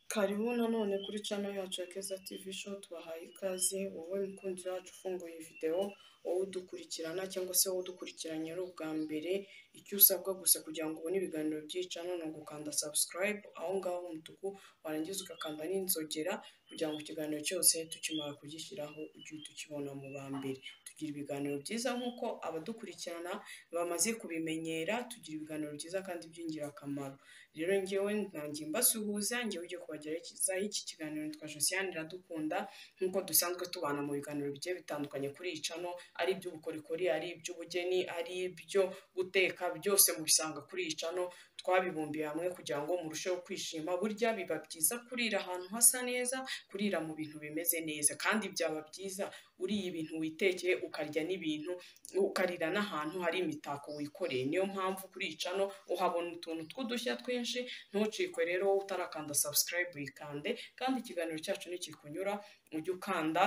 Karibu nanone kuri channel yacu ya Keza TV Show, tubahaye ikaze wowe mukunzi wacu ufunguye videwo, wowe udukurikirana cyangwa se wowe udukurikiranye ari ubwa mbere, icyo usabwa gusa kugira ngo ubone ibiganiro by'iyi channel ni ugukanda subscribe aho ngaho h'umutuku, warangiza ugakanda n'inzogera kugira ngo ikiganiro cyose tukimara kugishyiraho ujye uhita ukibona mu ba mbere. Tugira ibiganiro byiza nk'uko abadukurikirana bamaze kubimenyera, tugira ibiganiro byiza kandi by'ingirakamaro. Rero njyewe ntangiye mbasuhuza, njyewe ugiye kubagezaho iki kiganiro nitwa Josiane Iradukunda, nk'uko dusanzwe tubana mu biganiro bigiye bitandukanye kuri iyi channel, ari iby'ubukorikori, ari iby'ubugeni, ari ibyo guteka, byose mubisanga kuri iyi channel, twabibumbiye hamwe kugira ngo murusheho kwishima, burya biba byiza kurira ahantu hasa neza, kurira mu bintu bimeze neza kandi byaba byiza uriye ibintu witekeye, ukarya n'ibintu, ukarira n'ahantu hari imitako wikoreye, niyo mpamvu kuri iyi channel uhabona utuntu tw'udushya twinshi, ntucikwe rero wowe utarakanda subscribe uyikande, kandi ikiganiro cyacu nikikunyura ujye ukanda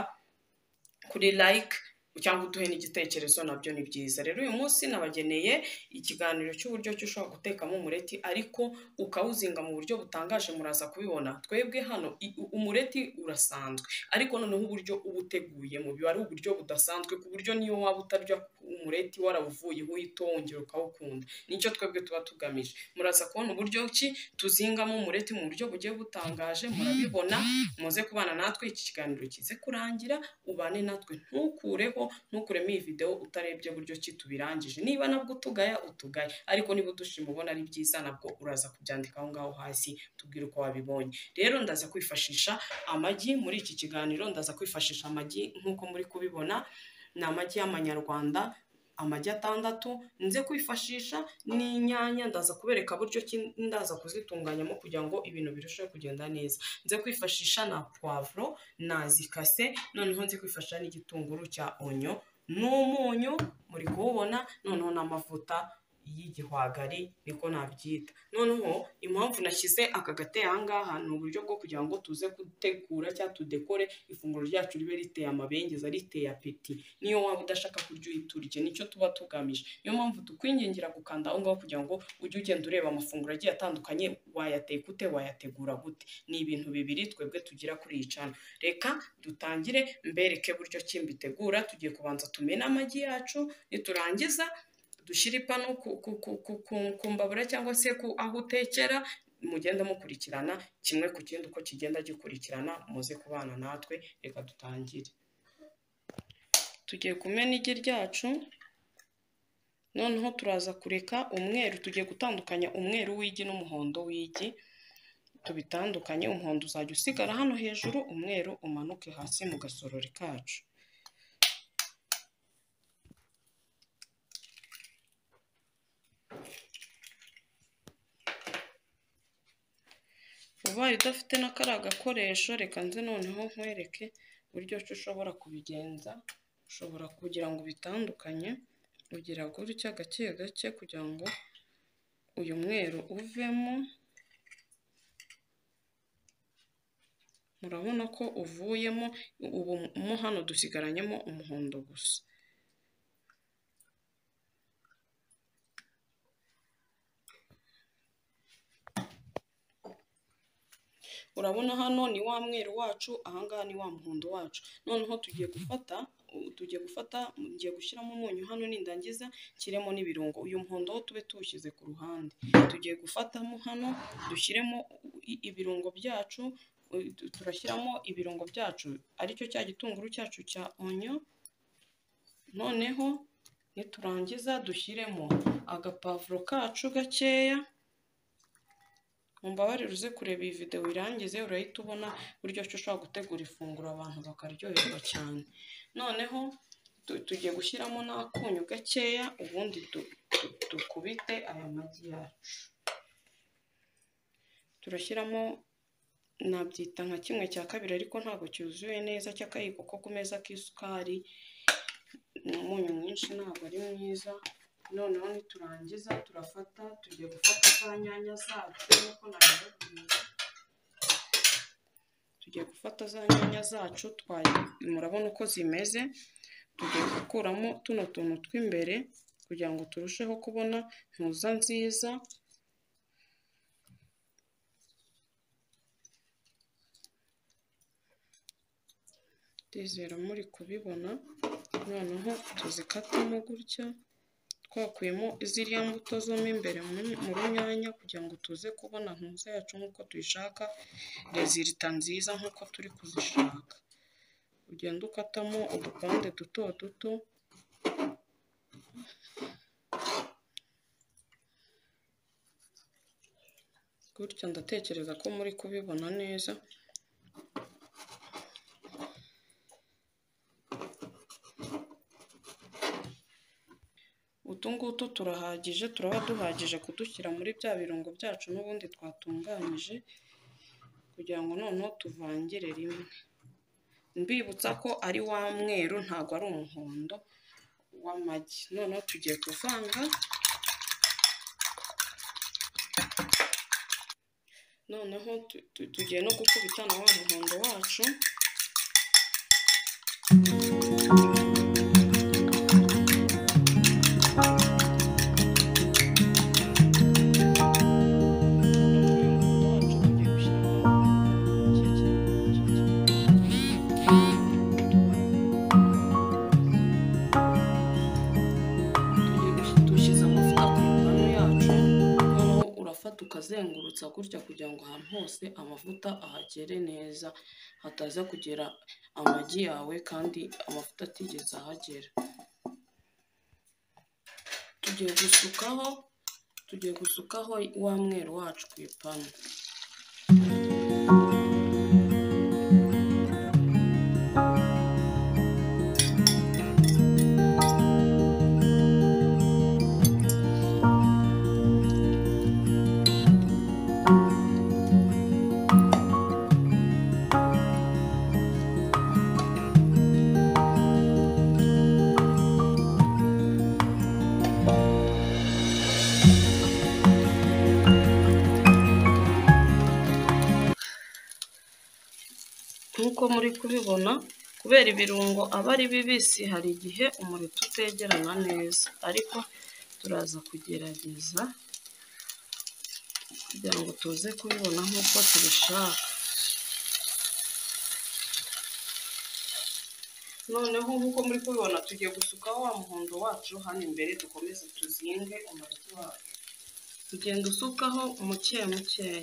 kuri like cyangwa uduhe n'igitekerezo nabyo ni byiza. Rero uyu munsi nabageneye ikiganiro cy'uburyo ki ushobora gutekamo umureti ariko ukawuzinga mu buryo butangaje muraza kubibona. Twebwe hano i- u- umureti urasanzwe ariko noneho uburyo uba uteguye mu biba ari uburyo budasanzwe ku buryo niyo waba utarya umureti warawuvuyeho uhita wongera ukawukunda. Nicyo twebwe tuba tugamije. Muraza kubona uburyo ki tuzingamo umureti mu buryo bugiye butangaje murabibona muze kubana natwe iki kiganiro kize kurangira ubane natwe ntukureho ntukuremo iyi videwo utarebye buryo ki tubirangije niba nabwo utugaya utugaya ariko niba udushima ubona ari byiza nabwo uraza kubyandika aho ngaho hasi tubwire uko wabibonye rero ndaza kwifashisha amagi muri iki kiganiro ndaza kwifashisha amagi nk'uko muri kubibona ni amagi y'amanyarwanda amagi atandatu nze kwifashisha n'inyanya ndaza kubereka buryo ki ndaza kuzitunganyamo kugira ngo ibintu birusheho kugenda neza nze kwifashisha na puwavuro nazikase noneho nzi kwifashisha n'igitunguru cya onyo n'umunyu muri kuwubona noneho n'amavuta y'igihwagari niko nabyita noneho impamvu nashyize aka gateye aha ngaha ni uburyo bwo kugira ngo tuze gutegura cyangwa tudekore ifunguro ryacu ribe riteye amabengeza riteye apeti niyo waba udashaka kurya uhita urya nicyo tuba tugamije niyo mpamvu tukwingingira gukanda aho ngaho kugira ngo ujye ugenda ureba amafunguro agiye atandukanye wayateka ute wayategura gute ni ibintu bibiri twebwe tugira kuri iyi cana reka dutangire mbereke buryo ki mbitegura tugiye kubanza tumene amagi yacu niturangiza dushyire ipanu ku, ku, ku, ku, ku, ku mbabura cyangwa se ku aho utekera mugenda mukurikirana kimwe ku kindi uko kigenda gikurikirana muze kubana natwe reka dutangire tugiye kumena igi ryacu noneho turaza kureka umweru tugiye gutandukanya umweru w'igi n'umuhondo w'igi tubitandukanye umuhondo uzajya usigara hano hejuru umweru umanuke hasi mu gasorori kacu ubaye udafite na kariya gakoresho reka nze noneho nkwereke uburyo ki ushobora kubigenza ushobora kugira ngo ubitandukanye ugira gutya gake gake kugira ngo uyu mweru uvemo murabona ko uvuyemo ubu mo hano dusigaranyemo umuhondo gusa urabona hano ni wa mweru wacu ahangaha ni wa muhondo wacu noneho tugiye gufata u- tugiye gufata ngiye gushyiramo umunyu hano nindangiza nshyiremo n'ibirungo uyu muhondo wo tube tuwushyize ku ruhande tugiye gufatamo hano dushyiremo i- ibirungo byacu u- tu- turashyiramo ibirungo byacu aricyo cya gitunguru cyacu cya onyo noneho niturangiza dushyiremo agapavuro kacu gakeya mumbabarire uze kureba iyi videwo irangize urahita ubona uburyo ki ushobora gutegura ifunguro abantu bakaryoherwa cyane noneho tu- tugiye gushyiramo n'akunyu gakeya ubundi du- du- dukubite aya magi yacu turashyiramo nabyita nka kimwe cya kabiri ariko ntabwo cyuzuye neza cy'akayiko ko ku meza k'isukari umunyu mwinshi ntabwo ari mwiza noneho niturangiza turafata tugiye gufata za nyanya zacu nkuko nabibabwiye tugiye gufata za nyanya zacu twayi murabona uko zimeze tugiye gukuramo tuno tuntu tw'imbere kugira ngo turusheho kubona ntuza nziza ndizera muri kubibona noneho tuzikatemo gutya twakuyemo ziriya mbuto zo mo imbere mu runyanya kugira ngo tuze kubona ntuza yacu nk'uko tuyishaka rezilita nziza nk'uko turi kuzishaka ugenda ukatamo udupande duto duto gutya ndatekereza ko muri kubibona neza utu ngutu turahagije turaba duhagije kudushyira muri bya birungo byacu n'ubundi twatunganyije kugira ngo noneho tuvangire rimwe mbibutsa ko ari wa mweru ntabwo ari umuhondo w'amagi noneho tugiye kuvanga noneho tugiye no gukubita na wa muhondo wacu dushyize amavuta ku ngano yacu noneho urafata ukazengurutsa gutya kugira ngo ahantu hose amavuta ahagere neza hataza kugera amagi yawe kandi amavuta atigeze ahagera tugiye gusukaho tugiye gusukaho wa mweru wacu ku ipanu nk'uko muri kubibona kubera ibirungo aba ari bibisi hari igihe umuriro utegerana neza ariko turaza kugerageza kugira ngo tuze kubibona nk'uko tubishaka noneho nk'uko muri kubibona tugiye gusukaho wa muhondo wacu hano imbere dukomeze tuzinge umuriro wacu tugenda usukaho muke mukeya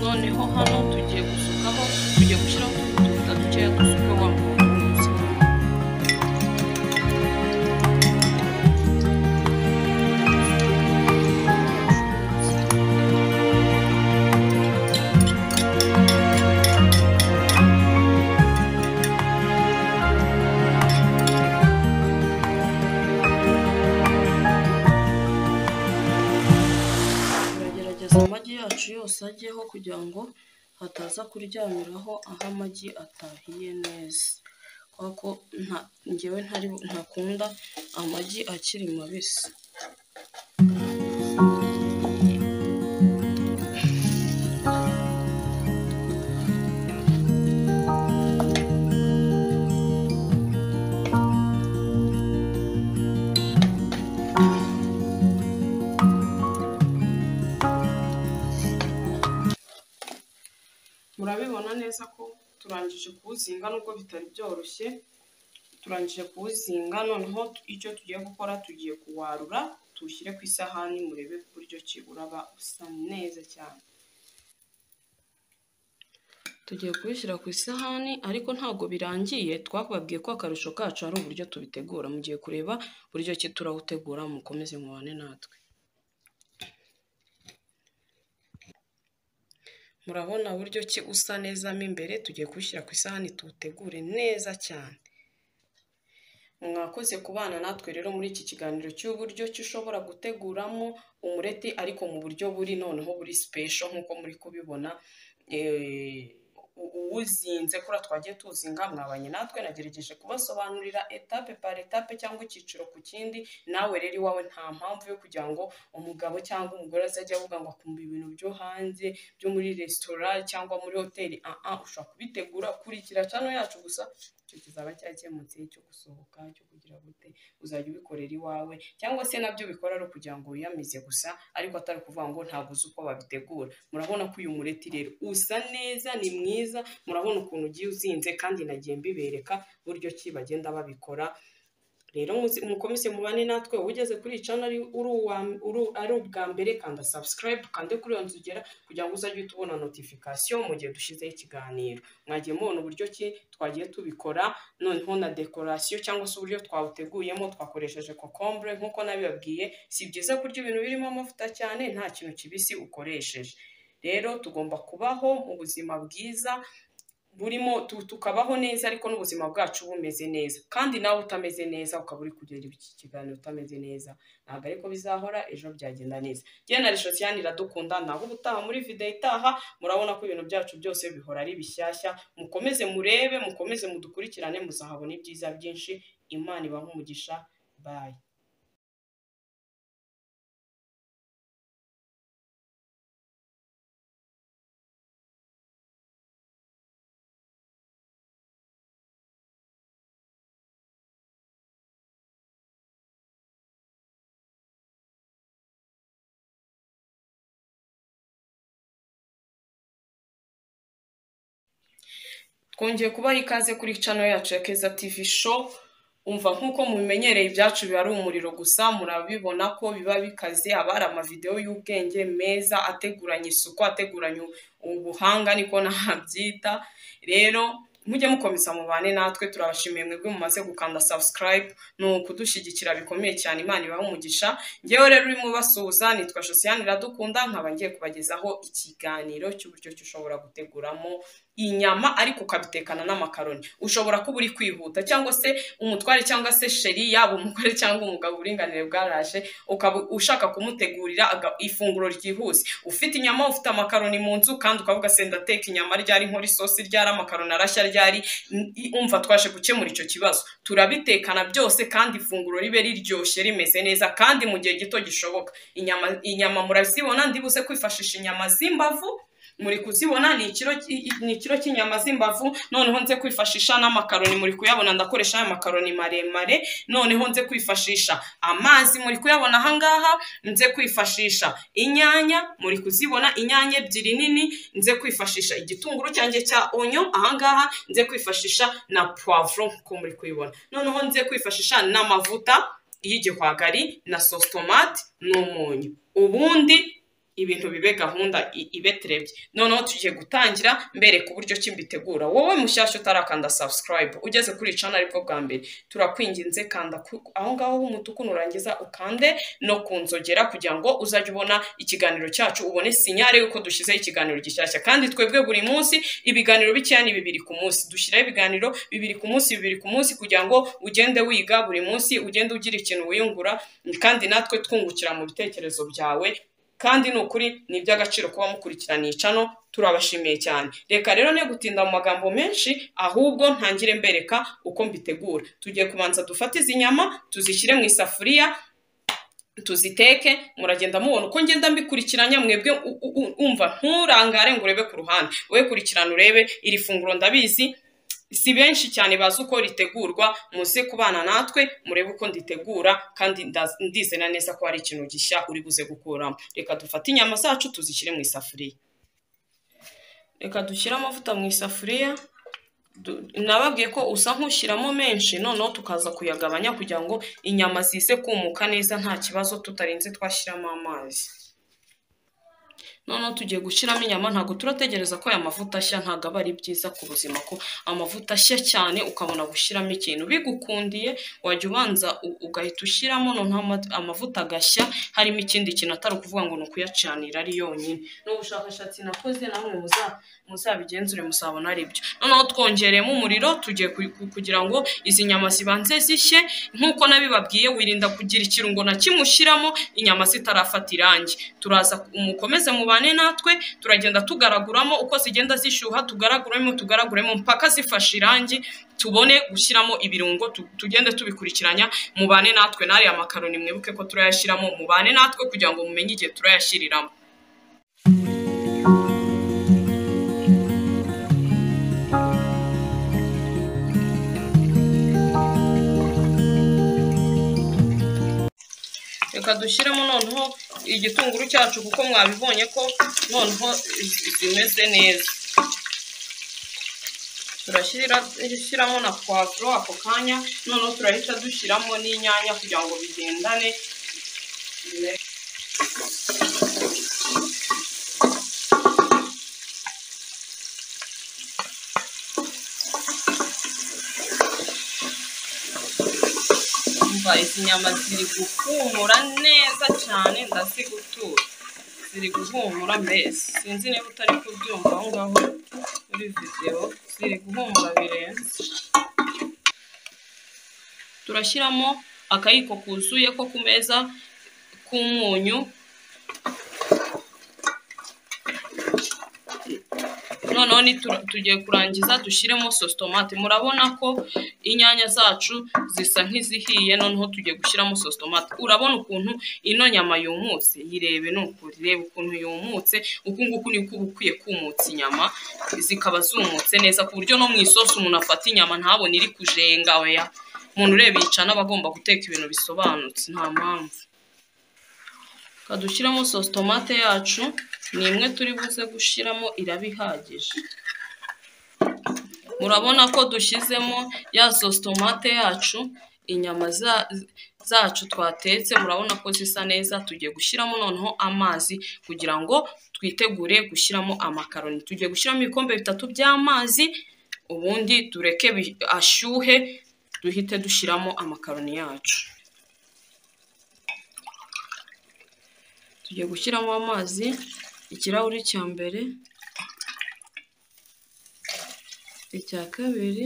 noneho hano tugiye gusukaho tugiye gushyiraho utuvuta dukeya dusuka wa muntu wese turagerageza amagi yacu yose ajyeho kugira ngo hataza kuryamiraho aho amagi atahiye neza kubera ko nta ngewe ntari ntakunda amagi akiri mabisi murabibona neza ko turangije kuwuzinga nubwo bitari byoroshye turangije kuwuzinga noneho icyo tugiye gukora tugiye kuwarura tuwushyire ku isahani murebe buryo ki uraba usa neza cyane tugiye kubishyira ku isahani ariko ntabwo birangiye twababwiye ko akarusho kacu ari uburyo tubitegura mugiye kureba buryo ki turawutegura mukomeze mubane natwe murabona buryo ki usa neza mo imbere tugiye kuwushyira ku isahani tuwutegure neza cyane mwakoze kubana natwe rero muri iki kiganiro cy'uburyo ki ushobora guteguramo umureti ariko mu buryo buri noneho buri sipesho nk'uko muri kubibona eh, uwuzinze kuriya twagiye tuzinga mwabanye natwe nagerageje kubasobanurira etape par etape cyangwa icyiciro ku kindi nawe rero iwawe nta mpamvu yo kugira ngo umugabo cyangwa umugore azajya avuga ngo akumva ibintu byo hanze byo muri resitora cyangwa muri hoteli aha ushobora kubitegura kurikira cano yacu gusa icyo kizaba cyakemutse cyo gusohoka cyo kugira gute uzajya ubikorera iwawe cyangwa se nabyo bikora ari ukugira ngo wiyamize gusa ariko atari ukuvuga ngo ntabwo uzi uko babitegura murabona ko uyu mureti rero usa neza ni mwiza murabona ukuntu ugiye uzinze kandi nagiye mbibereka buryo ki bagenda babikora rero mukomeze mubane natwe ugeze kuri iyi cana ari ubwa mbere kanda subscribe kande kuri iyo nzu ugera kugira ngo uzajye uhita ubona notification mu gihe dushyizeho ikiganiro mwagiye mubona uburyo ki twagiye tubikora noneho na dekorasiyo cyangwa se uburyo twawuteguyemo twakoresheje kokombure nk'uko nabibabwiye si byiza kurya ibintu birimo amavuta cyane nta kintu kibisi ukoresheje rero tugomba kubaho mu buzima bwiza burimo tukabaho neza ariko n'ubuzima bwacu bumeze neza kandi nawe utameze neza ukaba uri kugera iki kiganiro utameze neza ntabwo ariko bizahora ejo byagenda neza njyewe na rishosiyani iradukunda naho ubutaha muri video itaha murabona ko ibintu byacu byose bihora ari bishyashya mukomeze murebe mukomeze mudukurikirane muzahabona ibyiza byinshi imana ibaha umugisha bayi twongeye kubaha ikaze kuri cano yacu ya keza tivi sho umva nk'uko mubimenyereye ibyacu biba ari umuriro gusa murabibona ko biba bikaze haba hari amavidewo y'ubwenge meza ateguranye isuku ateguranye ubuhanga niko nabyita rero mujye mukomeza mubane natwe turabashimiye mwebwe mumaze gukanda subscribe ni ukudushyigikira bikomeye cyane imana ibaha umugisha ngewe rero urimo ubasuhuza nitwa josiane iradukunda nkaba ngiye kubagezaho ikiganiro cy'uburyo ki ushobora guteguramo inyama ariko ukabitekana n'amakaroni ushobora kuba uri kwihuta cyangwa se umutware cyangwa se sheri yaba umugore cyangwa umugabo uburinganire bwaraje ukaba ushaka kumutegurira ifunguro ryihuse ufite inyama ufite amakaroni mu nzu kandi ukavuga se ndateka inyama ryari nkora isosi ryari amakaroni arashya ryari umva twaje gukemura icyo kibazo turabitekana byose kandi ifunguro ribe riryoshye rimeze neza kandi mu gihe gito gishoboka inyama inyama murazibona ndibuze kwifashisha inyama z'imbavu muri kuzibona ni ikiro cy'inyama z'imbavu noneho nze kwifashisha n'amakaroni muri kuyabona ndakoresha amakaroni maremare noneho nze kwifashisha amazi muri kuyabona ahangaha nze kwifashisha inyanya muri kuzibona inyanya ebyiri nini nze kwifashisha igitunguru cyanjye cya onyo ahangaha nze kwifashisha na puwavuro nk'uko muri kuyibona noneho nze kwifashisha n'amavuta y'igihwagari na sositomati n'umunyu ubundi ibintu bibe gahunda ibe terebye noneho tugiye gutangira mbereka uburyo ki mbitegura wowe mushyashya utarakanda subscribe ugeze kuri cana aribwo bwa mbere turakwinginze kanda aho ngaho h'umutuku nurangiza ukande no kunzogera kugira ngo uzajye ubona ikiganiro cyacu ubone sinyare y'uko dushyizeho ikiganiro gishyashya kandi twebwe buri munsi ibiganiro bikeya ni bibiri ku munsi dushyiraho ibiganiro bibiri ku munsi bibiri ku munsi kugira ngo ugende wiga buri munsi ugende ugira ikintu wiyungura kandi natwe twungukira mu bitekerezo byawe kandi ni ukuri ni iby'agaciro kuba mukurikiraniye cano turabashimiye cyane reka rero ne gutinda mu magambo menshi ahubwo ntangire mbereka uko mbitegura tugiye kubanza dufate izi nyama tuzishyire mu isafuriya tuziteke muragenda mubona uko ngenda mbikurikiranya mwebwe umva nturangare ngo urebe ku ruhande we kurikirana urebe iri funguro ndabizi si benshi cyane bazi uko ritegurwa muze kubana natwe murebe uko nditegura kandi ndizera neza ko hari ikintu gishya uri buze gukuramo reka dufate inyama zacu tuzishyire mu isafuriya reka dushyire amavuta mu isafuriya nababwiye ko usa nk'ushyiramo menshi noneho tukaza kuyagabanya kugira ngo inyama zize kumuka neza nta kibazo tutarinze twashyiramo amazi noneho tugiye gushyiramo inyama ntabwo turategereza ko aya mavuta ashya ntabwo aba ari byiza ku buzima ko amavuta ashya cyane ukabona gushyiramo ikintu bigukundiye wajya ubanza ugahita ushyiramo noneho amavuta agashya harimo ikindi kintu atari ukuvuga ngo ni ukuyacanira ari yonyine n'ubushakashatsi nakoze namwe muzabigenzure muzabona ari byo noneho twongereyemo umuriro tugiye kugira ngo izi nyama zibanze zishye nk'uko nabibabwiye wirinda kugira ikirungo na kimwe ushyiramo inyama zitarafata irangi turaza mukomeze mubane tubane natwe turagenda tugaraguramo uko zigenda zishyuha tugaraguremo tugaraguremo mpaka zifashe irangi tubone gushyiramo ibirungo tu- tugende tubikurikiranya mubane natwe n'ariya makaroni mwibuke ko turayashyiramo mubane natwe kugira ngo mumenye igihe turayashyiriramo reka dushyiremo noneho igitunguru cyacu kuko mwabibonye ko noneho zi- zimeze neza turashyiramo na puwavuro ako kanya noneho turahita dushyiramo n'inyanya kugira ngo bigendane umva izi nyama ziri guhumura neza cyane ndazigutura ziri guhumura mbese sinzi niba utari kubyumva aho ngaho muri videwo ziri guhumura birenze turashyiramo akayiko kuzuye ko ku meza k'umunyu noneho nitura- tugiye kurangiza dushyiremo sositomate murabona ko inyanya zacu zisa nk'izihiye noneho tugiye gushyiramo sositomate urabona ukuntu ino nyama yumutse yirebe ni ukuri reba ukuntu yumutse uku nguku niko uba ukwiye kumutsa inyama zikaba zumutse neza ku buryo no mu isosi umuntu afata inyama ntabone iri kujenga oya umuntu ureba yica n'aba agomba guteka ibintu bisobanutse nta mpamvu reka dushyiramo sositomate yacu ni imwe turi buze gushyiramo iraba ihagije murabona ko dushyizemo ya sositomate yacu inyama za- zacu twatetse murabona ko zisa neza tugiye gushyiramo noneho amazi kugira ngo twitegure gushyiramo amakaroni tugiye gushyiramo ibikombe bitatu by'amazi ubundi tureke bi- ashyuhe duhite dushyiramo amakaroni yacu tugiye gushyiramo amazi ikirahuri cya mbere icya kabiri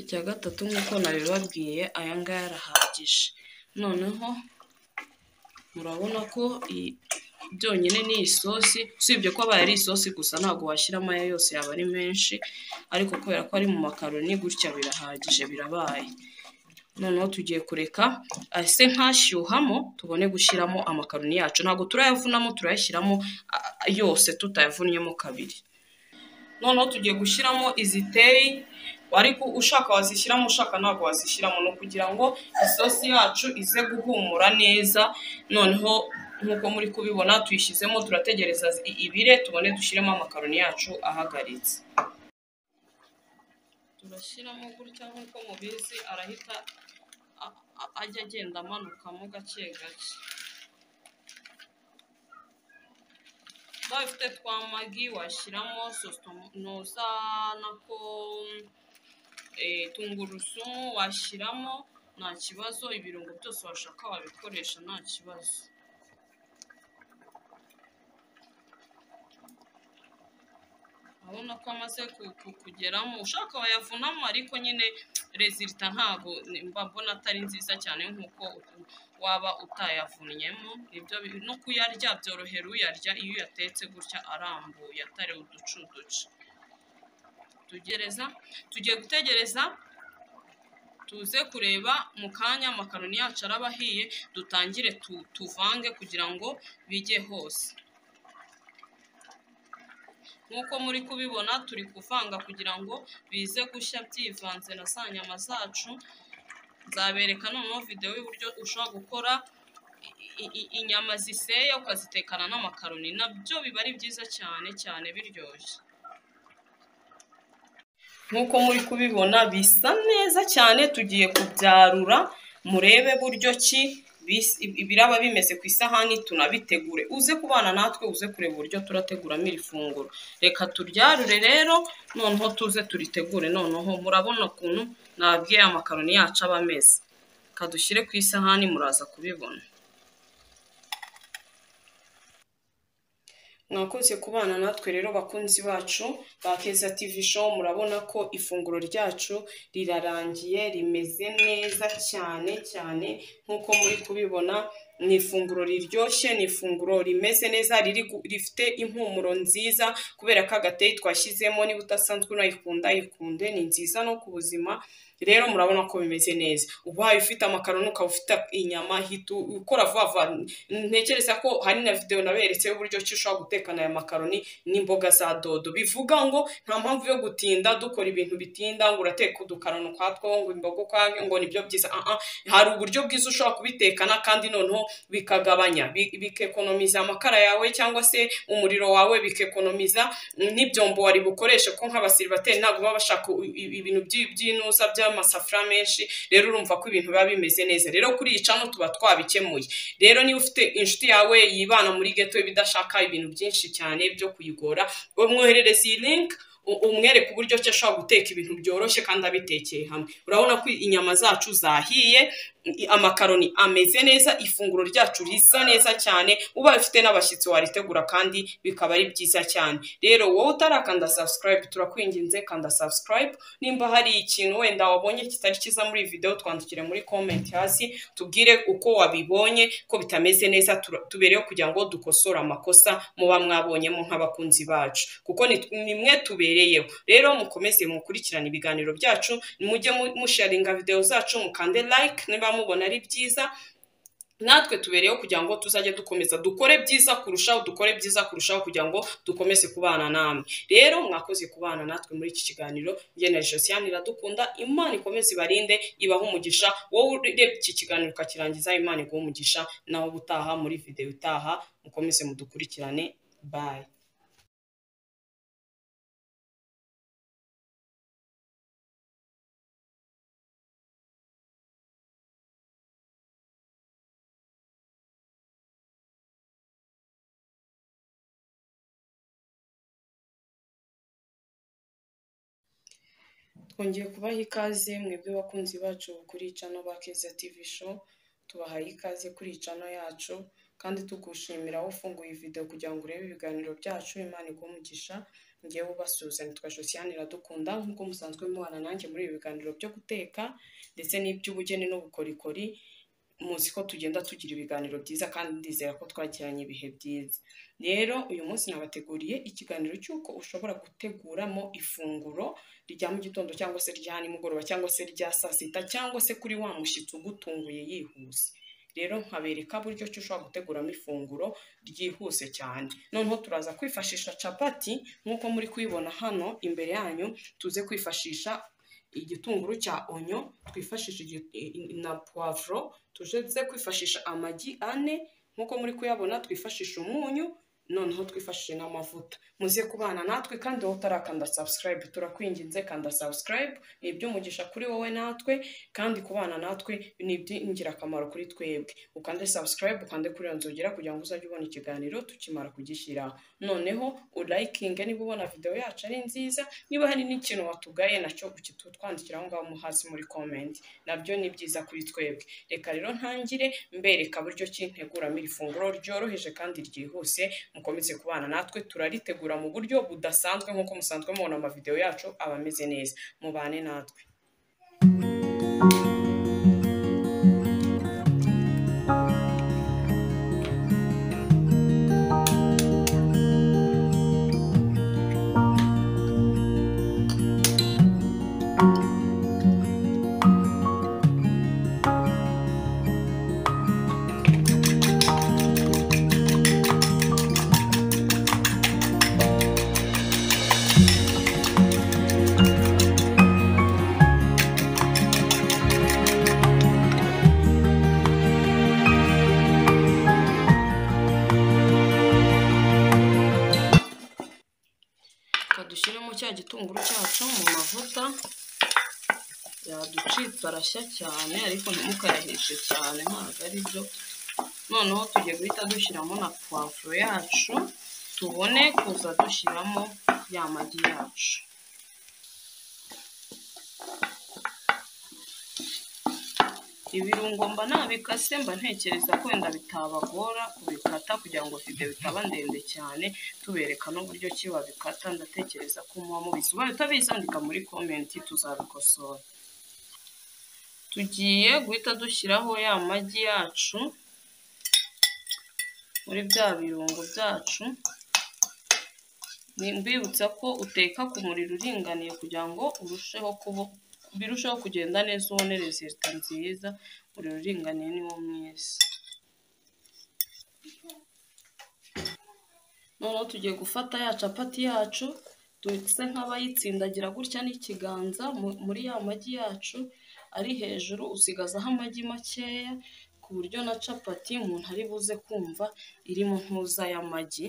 icya gatatu nk'uko nabibabwiye aya ngaya arahagije noneho murabona ko iyi byonyine ni isosi usibye ko abaye ari isosi gusa ntabwo washyiramo aya yose yaba ari menshi ariko kubera ko ari mu makaroni gutya birahagije birabaye noneho tugiye kureka ase nk'ashyuhamo tubone gushyiramo amakaroni yacu ntabwo turayavunamo turayashyiramo a- a- yose tutayavunyemo kabiri noneho tugiye gushyiramo iziteyi ariko ushaka wazishyiramo ushaka ntabwo wazishyiramo ni ukugira ngo isosi yacu ize guhumura neza noneho nk'uko muri kubibona tuyishyizemo turategereza i- ibire tubone dushyiremo amakaroni yacu ahagaritse turashyiramo gutya nk'uko mubizi arahita a- a- ajya agenda amanukamo gake gake ubaye ufite twa magi washyiramo sositomu za nako eh, tungurusumu washyiramo nta kibazo ibirungo byose washaka wabikoresha nta kibazo urabona ko amaze ku- ku- kugeramo ushaka wayavunamo ariko nyine rezilita ntabwo ni- mba mbona atari nziza cyane nk'uko u- waba utayavunyemo ibyo bi- no kuyarya byorohera uyarya iyo uyatetse gutya arambuye atari uducuduce tugereza tugiye gutegereza tuze kureba mu kanya amakaroni yacu araba ahiye dutangire tu- tuvange kugira ngo bijye hose nk'uko muri kubibona turi kuvanga kugira ngo bize gushya byivanze na za nyama zacu nzabereka noneho videwo y'uburyo ushobora gukora i- i- inyama ziseye ukazitekana n'amakaroni nabyo biba ari byiza cyane cyane biryoshye nk'uko muri kubibona bisa neza cyane tugiye kubyarura murebe buryo ki bis- biraba bimeze ku isahani tunabitegure uze kubana natwe uze kureba uburyo turateguramo iri funguro reka turyarure rero noneho tuze turitegure noneho murabona ukuntu nabwiye amakaroni yacu aba ameze reka dushyire ku isahani muraza kubibona mwakoze kubana natwe rero bakunzi bacu ba keza tv show murabona ko ifunguro ryacu rirarangiye rimeze neza cyane cyane nk'uko muri kubibona ni ifunguro riryoshye ni ifunguro rimeze neza riri gu- rifite impumuro nziza kubera ko agateyi twashyizemo niba udasanzwe unayikunda yikunde ni nziza no ku buzima rero murabona ko bimeze neza ubaye ufite amakaroni ukaba ufite inyama hita u- ukora vuba vuba ntekereza ko hari na videwo naberetse y'uburyo ki ushobora gutekana aya makaroni n'imboga za dodo bivuga ngo nta mpamvu yo gutinda dukora ibintu bitinda ngo urateka udukaroni ukwatwo ngo imboga ukwayo ngo nibyo byiza ah ah hari uburyo bwiza ushobora kubitekana kandi noneho bikagabanya bi- bikekonomiza amakara yawe cyangwa se umuriro wawe bikekonomiza mm, n'ibyombo wari bukoreshe ko nk'abasiribateri ntabwo baba bashaka u- i- ibintu by'i- by'inuza by'amasafuriya menshi rero urumva ko ibintu biba bimeze neza rero kuri iyi cano tuba twabikemuye rero niba ufite inshuti yawe yibana muri geto ibidashaka ibintu byinshi cyane byo kuyigora umwoherereza iyi link u- umwereke uburyo ki ashobora guteka ibintu byoroshye kandi abitekeye hamwe urabona ko inyama zacu zahiye i- amakaroni ameze neza ifunguro ryacu risa neza cyane ubaye ufite n'abashyitsi waritegura kandi bikaba ari byiza cyane rero wowe utarakanda subscribe turakwinginze kanda subscribe nimba hari ikintu wenda wabonye kitari cyiza muri iyi video twandikire muri comment hasi tubwire uko wabibonye ko bitameze neza tura- tubereho kugira ngo dukosore amakosa muba mwabonyemo nk'abakunzi bacu kuko ni- ni mwe tubereyeho rero mukomeze mukurikirane ibiganiro byacu mujye mu- musharinga videwo zacu mukande like niba mubona ari byiza natwe tubereyeho kugira ngo tuzajye dukomeza dukore byiza kurushaho dukore byiza kurushaho kugira ngo dukomeze kubana namwe rero mwakoze kubana natwe muri iki kiganiro njye na josiane iradukunda imana ikomeze ibarinde ibahe umugisha wowe urebye iki kiganiro ukakirangiza imana iguhe umugisha nawe ubutaha muri videwo itaha mukomeze mudukurikirane bayi twongeye kubaha ikaze mwebwe bakunzi bacu kuri cano ba Keza TV show tubahaye ikaze kuri iyi cano yacu kandi tugushimira aho ufunguye video kugira ngo urebe ibiganiro byacu imana iguhe umugisha ngewe ubasuhuza nitwa Josiane Iradukunda nk'uko musanzwe mubana nanjye muri ibi biganiro byo guteka ndetse n'iby'ubugeni n'ubukorikori muzi ko tugenda tugira ibiganiro byiza kandi ndizera ko twakiranye ibihe byiza rero uyu munsi nabateguriye ikiganiro cy'uko ushobora guteguramo ifunguro rya mu gitondo cyangwa se rya nimugoroba cyangwa se rya saa sita cyangwa se kuri wa mushyitsi ugutunguye yihuse rero nkabereka buryo ki ushobora guteguramo ifunguro ryihuse cyane noneho turaza kwifashisha capati nk'uko muri kuyibona hano imbere yanyu tuze kwifashisha igitunguru cya onyo twifashishe igi- i- i- na puwavuro tuze kwifashisha amagi ane nk'uko muri kuyabona twifashisha umunyu noneho twifashishe n'amavuta muze kubana natwe kandi wowe utarakanda subscribe turakwinginze kanda subscribe ni iby'umugisha kuri wowe natwe kandi kubana natwe ni iby'ingirakamaro kuri twebwe ukande subscribe ukande kuri iyo nzogera kugira ngo uzajye ubona ikiganiro tukimara kugishyira noneho ulayikinge niba ubona videwo yacu ari nziza niba hari n'ikintu watugaye nacyo ukitwandikira aho ngaho hasi muri comment nabyo ni byiza kuri twebwe reka rero ntangire mbereka buryo ki nteguramo iri funguro ryoroheje kandi ryihuse mukomeze kubana natwe turaritegura mu buryo budasanzwe nk'uko musanzwe mubona amavidewo yacu aba ameze neza mubane natwe reka dushyiremo cya gitunguru cyacu mu mavuta yaducitse arashya cyane ariko ntimukayahishe cyane ntabwo ari byo noneho tugiye guhita dushyiramo na puwavuro yacu tubone kuza dushyiramo ya magi yacu ibirungo mba nabikase mba ntekereza ko wenda bitabagora kubikata kugira ngo videwo itaba ndende cyane tubereka n'uburyo ki babikata ndatekereza ko muba mubizi ubaye utabizi andika muri komenti tuzabikosora tugiye guhita dushyiraho ya magi yacu muri bya birungo byacu Ni- mbibutsa ko uteka ku muriro uringaniye kugira ngo urusheho kuba birusheho kugenda neza ubone resita nziza umuriro uringaniye niwo mwiza noneho tugiye gufata ya capati yacu duse nk'abayitsindagira gutya n'ikiganza mu- muri ya magi yacu ari hejuru usigazaho amagi makeya ku buryo na capati umuntu ari buze kumva iri mu ntuza y'amagi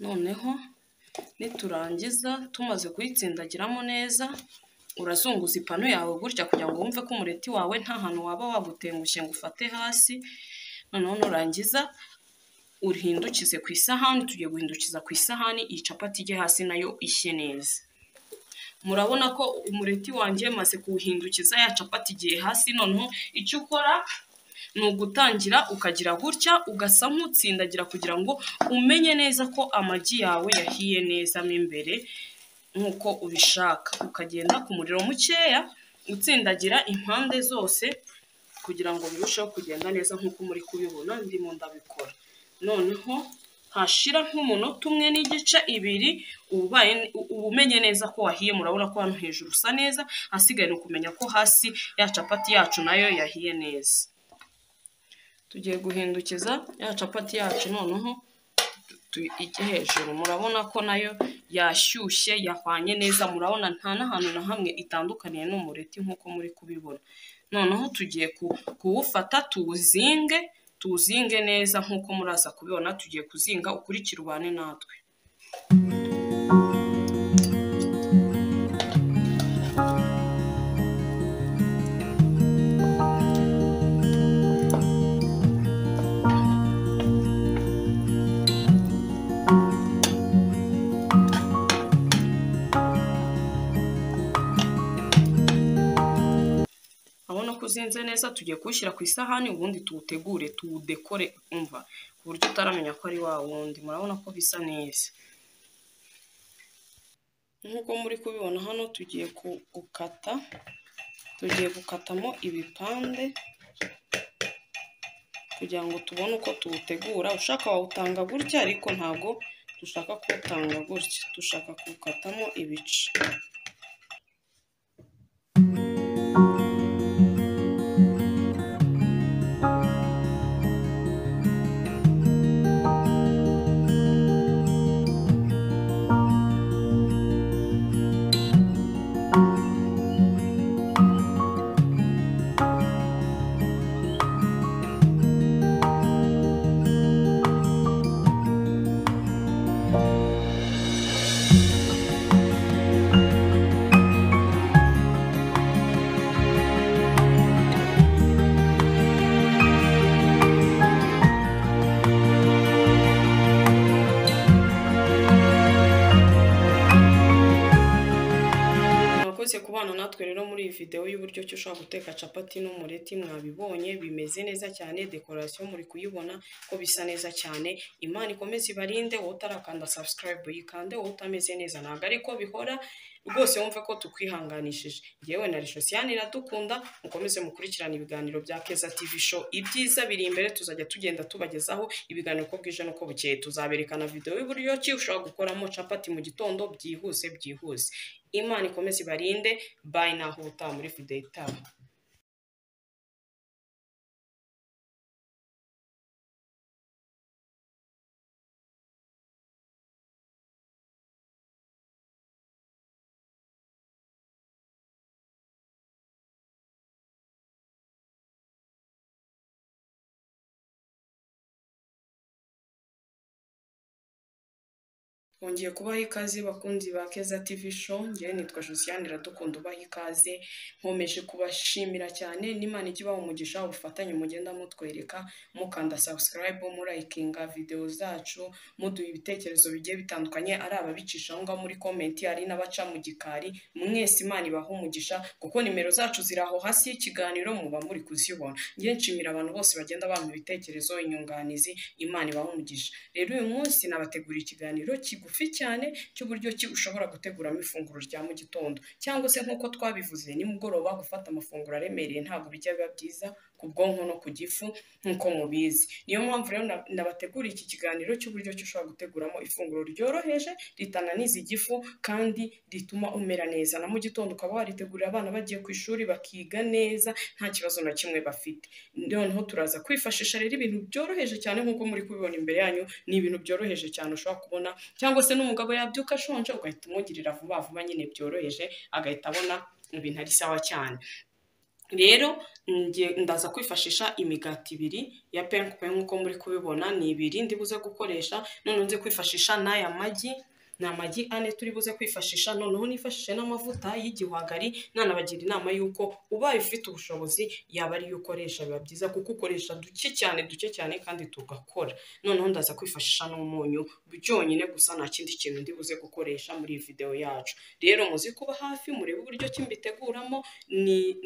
noneho niturangiza tumaze kuyitsindagiramo neza urazunguza ipanu yawe gutya kugira ngo wumve ko umureti wawe nta hantu waba wagutengushye ngo ufate hasi noneho nurangiza uhindukize ku isahani tugiye guhindukiza ku isahani iyi capati ijye hasi nayo ishye neza murabona ko umureti wanjye maze kuwuhindukiza ya capati igiye hasi noneho icyo ukora ni ugutangira ukagira gutya ugasa nk'utsindagira kugira ngo umenye neza ko amagi yawe yahiye neza mo imbere nk'uko ubishaka ukagenda ku muriro mukeya utsindagira impande zose kugira ngo birusheho kugenda neza nk'uko muri kubibona ndimo ndabikora noneho hashira nk'umunota umwe n'igice ibiri uba ubaye- uba umenye neza ko wahiye murabona ko hano hejuru usa neza ahasigaye ni ukumenya ko hasi ya capati yacu nayo yahiye neza tugiye guhindukiza ya capati yacu noneho tu- ijye hejuru murabona ko nayo yashyushye yahwanye neza murabona nta n'ahantu na hamwe itandukaniye n'umureti nk'uko muri kubibona noneho tugiye ku- kuwufata tuwuzinge tuwuzinge neza nk'uko muraza kubibona tugiye kuzinga ukurikire ubane natwe urabona ko uzinze neza tugiye kuwushyira ku isahani ubundi tuwutegure tuwudekore umva ku buryo utaramenya ko ari wa wundi murabona ko bisa neza nk'uko muri kubibona hano tugiye ku- gukata tugiye gukatamo ibipande kugira ngo tubone uko tuwutegura ushaka wawutanga gutya ariko ntabwo dushaka kuwutanga gutya dushaka kuwukatamo ibice murakoze kubana natwe rero muri iyi videwo y'uburyo ki ushobora guteka capati n'umureti mwabibonye bimeze neza cyane dekorasiyo muri kuyibona ko bisa neza cyane imana ikomeze ibarinde wowe utarakanda subscribe yikande wowe utameze neza ntabwo ari ko bihora rwose wumve ko tukwihanganishije yewe na rishosiyani iradukunda mukomeze mukurikirane ibiganiro bya keza tv show ibyiza biri imbere tuzajya tugenda tubagezaho ibiganiro uko bwije n'uko bukeye tuzaberekana videwo y'uburyo ki ushobora gukoramo capati mu gitondo byihuse byihuse imana ikomeze ibarinde bayi naho ubutaha muri videwo itaha twongeye kubaha ikaze bakunzi ba keza tv show ngewe nitwa josiane iradukunda ubaha ikaze nkomeje kubashimira cyane n'imana ijya ibaha umugisha ubufatanye mugenda mutwereka mukanda subscribe murayikinga videwo zacu muduha ibitekerezo bigiye bitandukanye ari ababicisha aho ngaho muri komenti ari n'abaca mu gikari mwese imana ibaha umugisha kuko nimero zacu ziri aho hasi y'ikiganiro muba muri kuzibona ngewe nshimira abantu bose bagenda bampa ibitekerezo inyunganizi imana ibaha umugisha rero uyu munsi nabateguriye ikiganiro kigufi kigufi cyane cy'uburyo ki ushobora guteguramo ifunguro rya mu gitondo cyangwa se nk'uko twabivuze nimugoroba gufata amafunguro aremereye ntabwo bijya biba byiza ku bwonko no ku gifu nk'uko mubizi niyo mpamvu rero nabateguriye iki kiganiro cy'uburyo ki ushobora guteguramo ifunguro ryoroheje ritananiza igifu kandi rituma umera neza na mu gitondo ukaba waritegurira abana bagiye ku ishuri bakiga neza nta kibazo na kimwe bafite noneho turaza kwifashisha rero ibintu byoroheje cyane nk'uko muri kubibona imbere yanyu ni ibintu byoroheje cyane ushobora kubona cyangwa se n'umugabo yabyuka ashonje ugahita umugirira vuba vuba nyine byoroheje agahita abona ibintu ari sawa cyane rero ndaza kwifashisha imigati ibiri ya penkupe nk'uko muri kubibona ni ibiri ndi buze gukoresha noneho nzi kwifashisha n'aya magi ni amagi ane turi buze kwifashisha noneho nifashishe n'amavuta y'igihwagari nanabagira inama y'uko ubaye ufite ubushobozi yaba ariyo ukoresha biba byiza kuko ukoresha duke cyane duke cyane kandi tugakora noneho ndaza kwifashisha n'umunyu byonyine gusa nta kindi kintu ndi buze gukoresha muri iyi videwo yacu rero muzi kuba hafi murebe uburyo ki mbiteguramo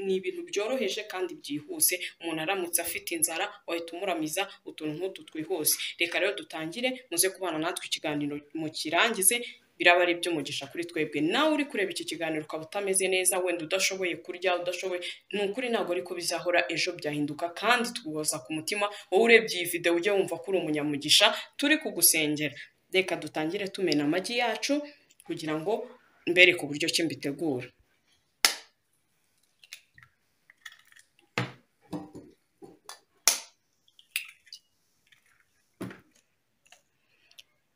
ni ibintu byoroheje kandi byihuse umuntu aramutse afite inzara wahita umuramiza utuntu nk'utu twihuse reka rero dutangire muze kubana natwe ikiganiro mukirangize biraba ari iby'umugisha kuri twebwe nawe uri kureba iki kiganiro ukaba utameze neza wenda udashoboye kurya udashoboye ni ukuri ntabwo ariko bizahora ejo byahinduka kandi tuguhoza ku mutima wowe urebye iyi videwo ujye wumva ko uri umunyamugisha turi kugusengera reka dutangire tumena amagi yacu kugira ngo mbereke uburyo ki mbitegura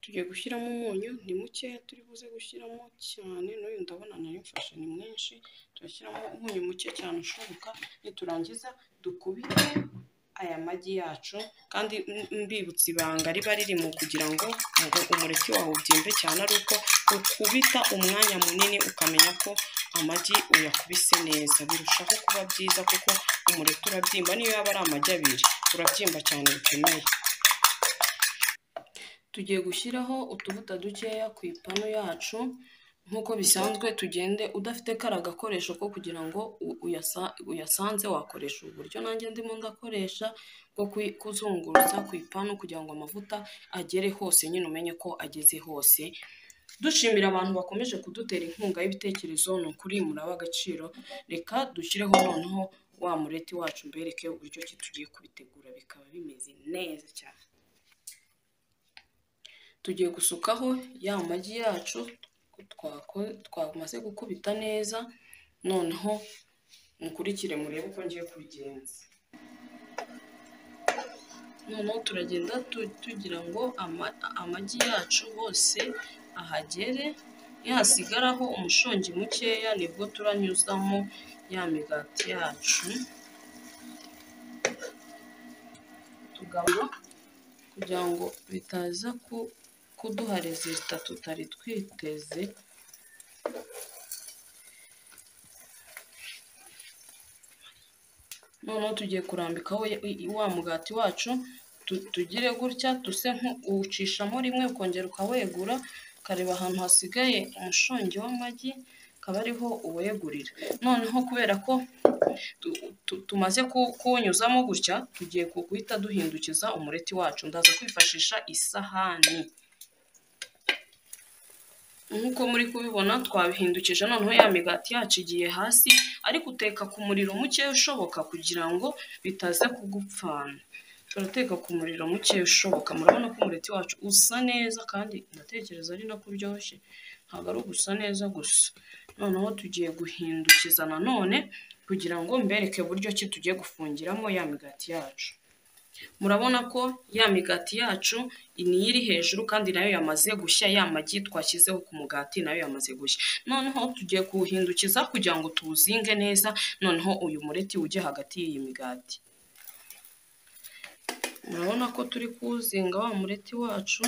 tugiye gushyiramo umunyu ni mukeya turi buze gushyiramo cyane n'uyu ndabona nayo mfashe ni mwinshi turashyiramo umunyu muke cyane ushoboka niturangiza dukubite aya magi yacu kandi mbibutsa ibanga riba ririmo kugira ngo umureke wawe ubyimbe cyane ari uko ukubita umwanya munini ukamenya ko amagi uyakubise neza birushaho kuba byiza kuko umureke urabyimba niyo yaba ari amagi abiri urabyimba cyane bikomeye tugiye gushyiraho utuvuta dukeya ku ipanu yacu nk'uko bisanzwe tugende udafite kariya gakoresho ko kugira ngo uyasanze wakoresha uburyo nanjye ndimo ndakoresha bwo kuzungurutsa ku ipanu kugira ngo amavuta agere hose nyine umenye ko ageze hose dushimira abantu bakomeje kudutera inkunga y'ibitekerezo ni ukuri muraba agaciro reka dushyireho noneho wa mureti wacu mbereke uburyo ki tugiye kubitegura bikaba bimeze neza cyane tugiye gusukaho ya magi yacu twamaze gukubita neza noneho mukurikire murebe uko ngiye kubigenza noneho turagenda tugira ngo amagi yacu hose ahagere yasigaraho umushongi mukeya nibwo turanyuzamo ya migati yacu tugabura kugira ngo bitaza ku kuduha rezilita tutari twiteze noneho tugiye kurambikaho wa mugati wacu tugire gutya duse uwucishamo rimwe ukongera ukawegura ukareba ahantu hasigaye umushongi w'amagi akaba ariho uwegurira noneho kubera ko tumaze kuwunyuzamo gutya tugiye guhita duhindukiza umureti wacu ndaza kwifashisha isahani nk'uko muri kubibona twabihindukije noneho ya migati yacu igiye hasi ariko uteka ku muriro muke ushoboka kugira ngo bitaza kugupfana turateka ku muriro muke ushoboka murabona ko umureti wacu usa neza kandi ndatekereza ari nako uryoshye ntabwo ari ugusa neza gusa noneho tugiye guhindukiza nanone kugira ngo mbereke buryo ki tugiye gufungiramo ya migati yacu murabona ko ya migati yacu niyo iri hejuru kandi nayo yamaze gushya ya magi twashyizeho ku mugati nayo yamaze gushya noneho tugiye kuwuhindukiza kugira ngo tuwuzinge neza noneho uyu mureti ujye hagati y'iyi migati murabona ko turi kuwuzinga wa mureti wacu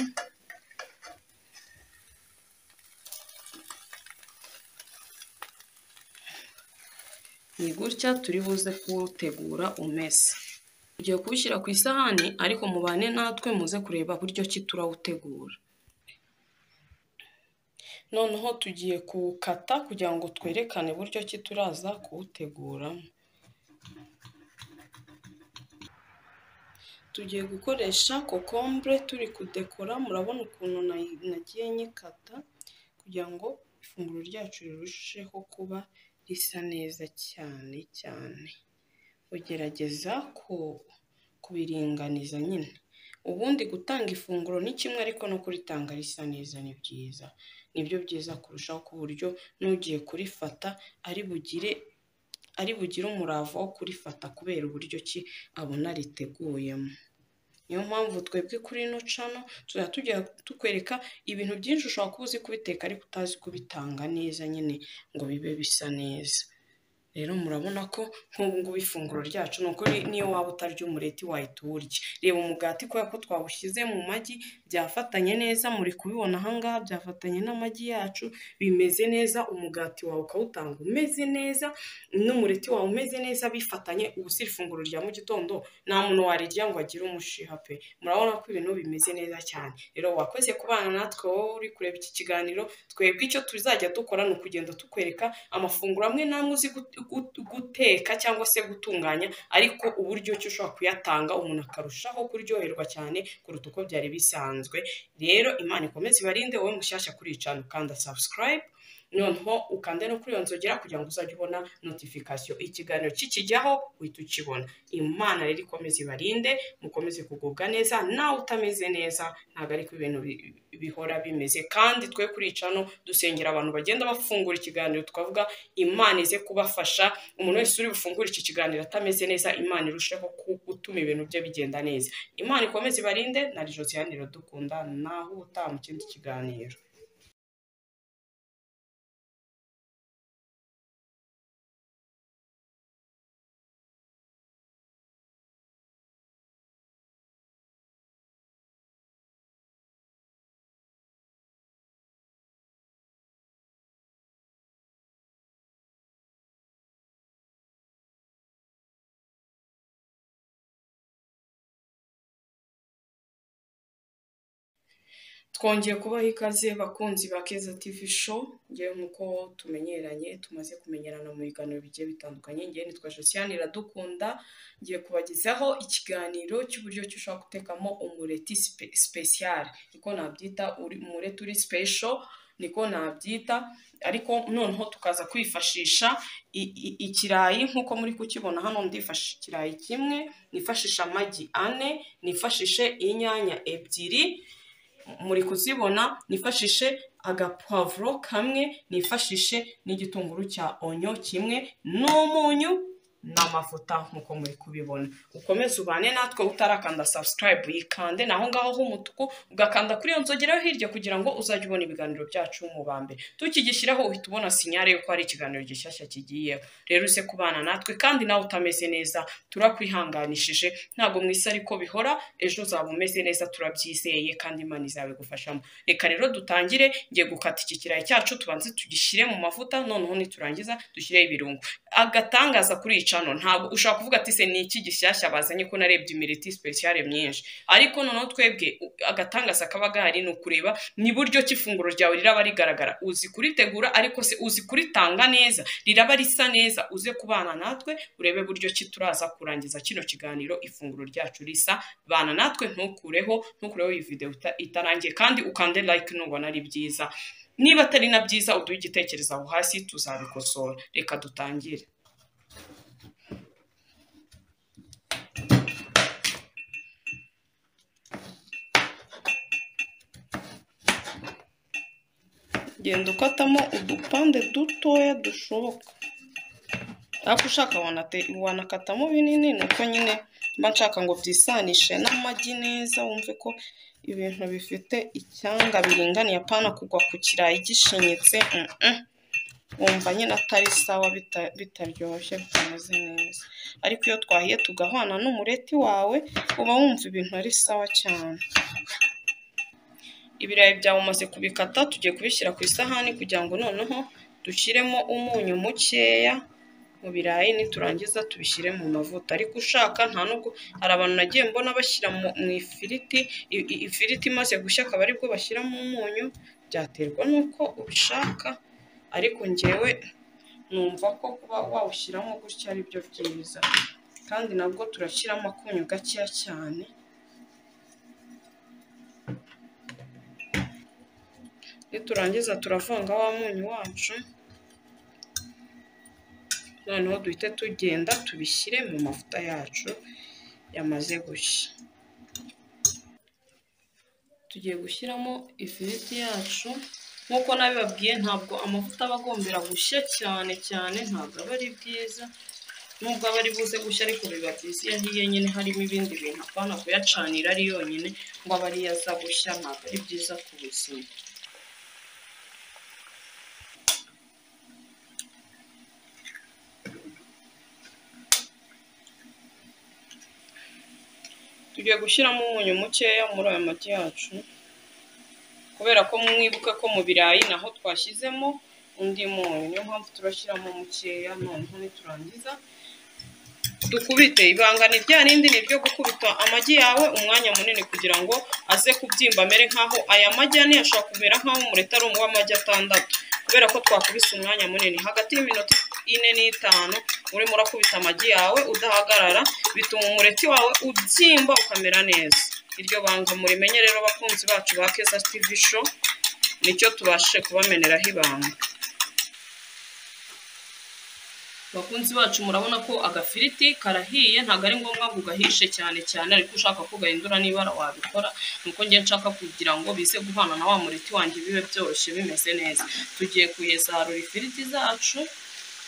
ni gutya turi buze kuwutegura umeze tugiye kuwushyira ku isahani ariko mubane natwe muze kureba buryo ki turawutegura noneho tugiye kuwukata kugira ngo twerekane buryo ki turaza kuwuteguramo tugiye gukoresha kokombure turi kudekora murabona ukuntu nayi- nagiye nyikata kugira ngo ifunguro ryacu rirusheho kuba risa neza cyane cyane ugerageza ku- kubiringaniza nyine ubundi gutanga ifunguro ni kimwe ariko no kuritanga risa neza ni byiza nibyo byiza kurushaho ku buryo n'ugiye kurifata ari bugire ari bugire umurava wo kurifata kubera uburyo ki abona riteguyemo niyo mpamvu twebwe kuri ino cano tuzajya tujya tukwereka ibintu byinshi ushobora kuba uzi kubiteka ariko utazi kubitanga neza nyine ngo bibe bisa neza rero murabona ko nk'ubu ngubu ifunguro ryacu ni ukuri niyo waba utarya umureti wahita uwurya reba umugati kubera ko twawushyize mu magi byafatanye neza muri kubibona ahangaha byafatanye n'amagi yacu bimeze neza umugati wawe ukawutanga umeze neza n'umureti wawe umeze neza bifatanye ubu si ifunguro rya mu gitondo nta muntu warirya ngo agire umushiha pe murabona ko ibintu bimeze neza cyane rero wakoze kubana natwe wowe uri kureba iki kiganiro twebwe icyo tuzajya dukora ni ukugenda tukwereka amafunguro amwe n'amwe uzi gut- gut- guteka cyangwa se gutunganya ariko uburyo ki ushobora kuyatanga umuntu akarushaho kuryoherwa cyane kuruta uko byari bisanzwe rero imana ikomeze ibarinde wowe mushyashya kuri iyi cano ukanda subscribe noneho ukande no kuri iyo nzogera kugira ngo uzajye ubona notification ikiganiro kikijyaho uhita ukibona imana rero ikomeze ibarinde mukomeze kugubwa neza nawe utameze neza ntabwo ariko ibintu bi- bihora bimeze kandi twe kuri iyi cano dusengera abantu bagenda bafungura ikiganiro tukavuga imana ize kubafasha umuntu wese uri bufungure iki kiganiro atameze neza imana irusheho ku- gutuma ibintu bye bigenda neza imana ikomeze ibarinde na josiane iradukunda naho utaha mu kindi kiganiro twongeye kubaha ikaze bakunzi ba keza tivi sho ngewe nk'uko tumenyeranye tumaze kumenyerana mu biganiro bigiye bitandukanye ngewe nitwa josiane iradukunda ngiye kubagezaho ikiganiro cy'uburyo ki ushobora gutekamo umureti sipe- special niko nabyita uri- umureti uri special niko nabyita ariko noneho tukaza kwifashisha i- i- ikirayi nk'uko muri kukibona hano ndifashisha ikirayi kimwe nifashisha amagi ane nifashishe inyanya ebyiri muri kuzibona nifashishe agapavuro kamwe nifashishe n'igitunguru cya onyo kimwe n'umunyu n'amavuta nk'uko muri kubibona ukomeze ubane natwe utarakanda subscribe yikande naho ngaho h'umutuku ugakanda kuri iyo nzogeraho hirya kugira ngo uzajye ubona ibiganiro byacu mu ba mbere tukigishyiraho uhita ubona sinyare yuko hari ikiganiro gishyashya kigiyeho rero uze kubana natwe kandi nawe utameze neza turakwihanganishije ntabwo mwisi ariko bihora ejo uzaba umeze neza turabyizeye kandi imana izabigufashamo reka rero dutangire ngiye gukata iki kirayi cyacu tubanze tugishyire mu mavuta noneho niturangiza dushyireho ibirungo agatangaza kuri iyi cano ntabwo ushobora kuvuga ati se ni iki gishyashya bazanye ko narebye imiriti speciale myinshi ariko noneho twebwe u- agatangaza kaba gahari ni ukureba ni buryo ki ifunguro ryawe riraba rigaragara uzi kuritegura ariko se uzi kuritanga neza riraba risa neza uze kubana natwe urebe buryo ki turaza kurangiza kino kiganiro ifunguro ryacu risa bana natwe ntukureho ntukureho iyi videwo ita- itarangiye kandi ukande like nubona ari byiza niba atari na byiza uduhe igitekerezo aho hasi tuzabikosora reka dutangire genda ukatamo udupande dutoya dushoboka ariko ushaka wanate- wanakatamo binini ni uko nyine mba nshaka ngo byisanishe n'amagi neza wumve ko ibintu bifite icyanga biringaniye apana kugwa ku kirayi gishinyitse mm-mm. wumva nyine atari sawa bita- bitaryoshye bitameze neza ariko iyo twahiye tugahwana n'umureti wawe uba wumva ibintu ari sawa cyane ibirayi byawe umaze kubikata tugiye kubishyira ku isahani kugira ngo noneho dushyiremo umunyu mukeya mu birayi niturangiza tubishyire mu mavuta ariko ushaka nta nubwo hari abantu nagiye mbona bashyira mu mu ifiriti i- i- ifiriti imaze gushya akaba aribwo bashyiramo umunyu byaterwa n'uko ubishaka ariko ngewe numva ko kuba wawushyiramo gutya ari byo byiza kandi nabwo turashyiramo akunyu gakeya cyane niturangiza turavanga wa munyu wacu noneho duhite tugenda tubishyire mu mavuta yacu yamaze gushya tugiye gushyiramo ifiriti yacu nk'uko nabibabwiye ntabwo amavuta aba agombera gushya cyane cyane ntabwo aba ari byiza nubwo aba ari buze gushya ariko biba byiza iyo ahiye nyine harimo ibindi bintu apana kuyacanira ari yonyine ngo abe ariyo aza gushya ntabwo ari byiza ku buzima tugiye gushyiramo umunyu mukeya muri aya magi yacu kubera ko mwibuka ko mu birayi naho twashyizemo undi munyu niyo mpamvu turashyiramo mukeya noneho niturangiza dukubite ibanga ni rya rindi ni iryo gukubita amagi yawe umwanya munini kugira ngo aze kubyimba amere nk'aho aya magi ane ashobora kumera nk'aho umureta ari uw'amagi atandatu kubera ko twakubise umwanya munini hagati y'iminota ine n'itanu urimo urakubita amagi yawe udahagarara bituma umureti wawe ubyimba ukamera neza iryo banga murimenye rero abakunzi bacu ba keza tivi show nicyo tubashije kubameneraho ibanga bakunzi bacu murabona ko agafiriti karahiye ntabwo ari ngombwa ngo ugahishe cyane cyane ariko ushaka ko gahindura n'ibara wabikora nuko njye nshaka kugira ngo bize guhana na wa mureti wanjye bibe byoroshye bimeze neza tugiye kuyesarura ifiriti zacu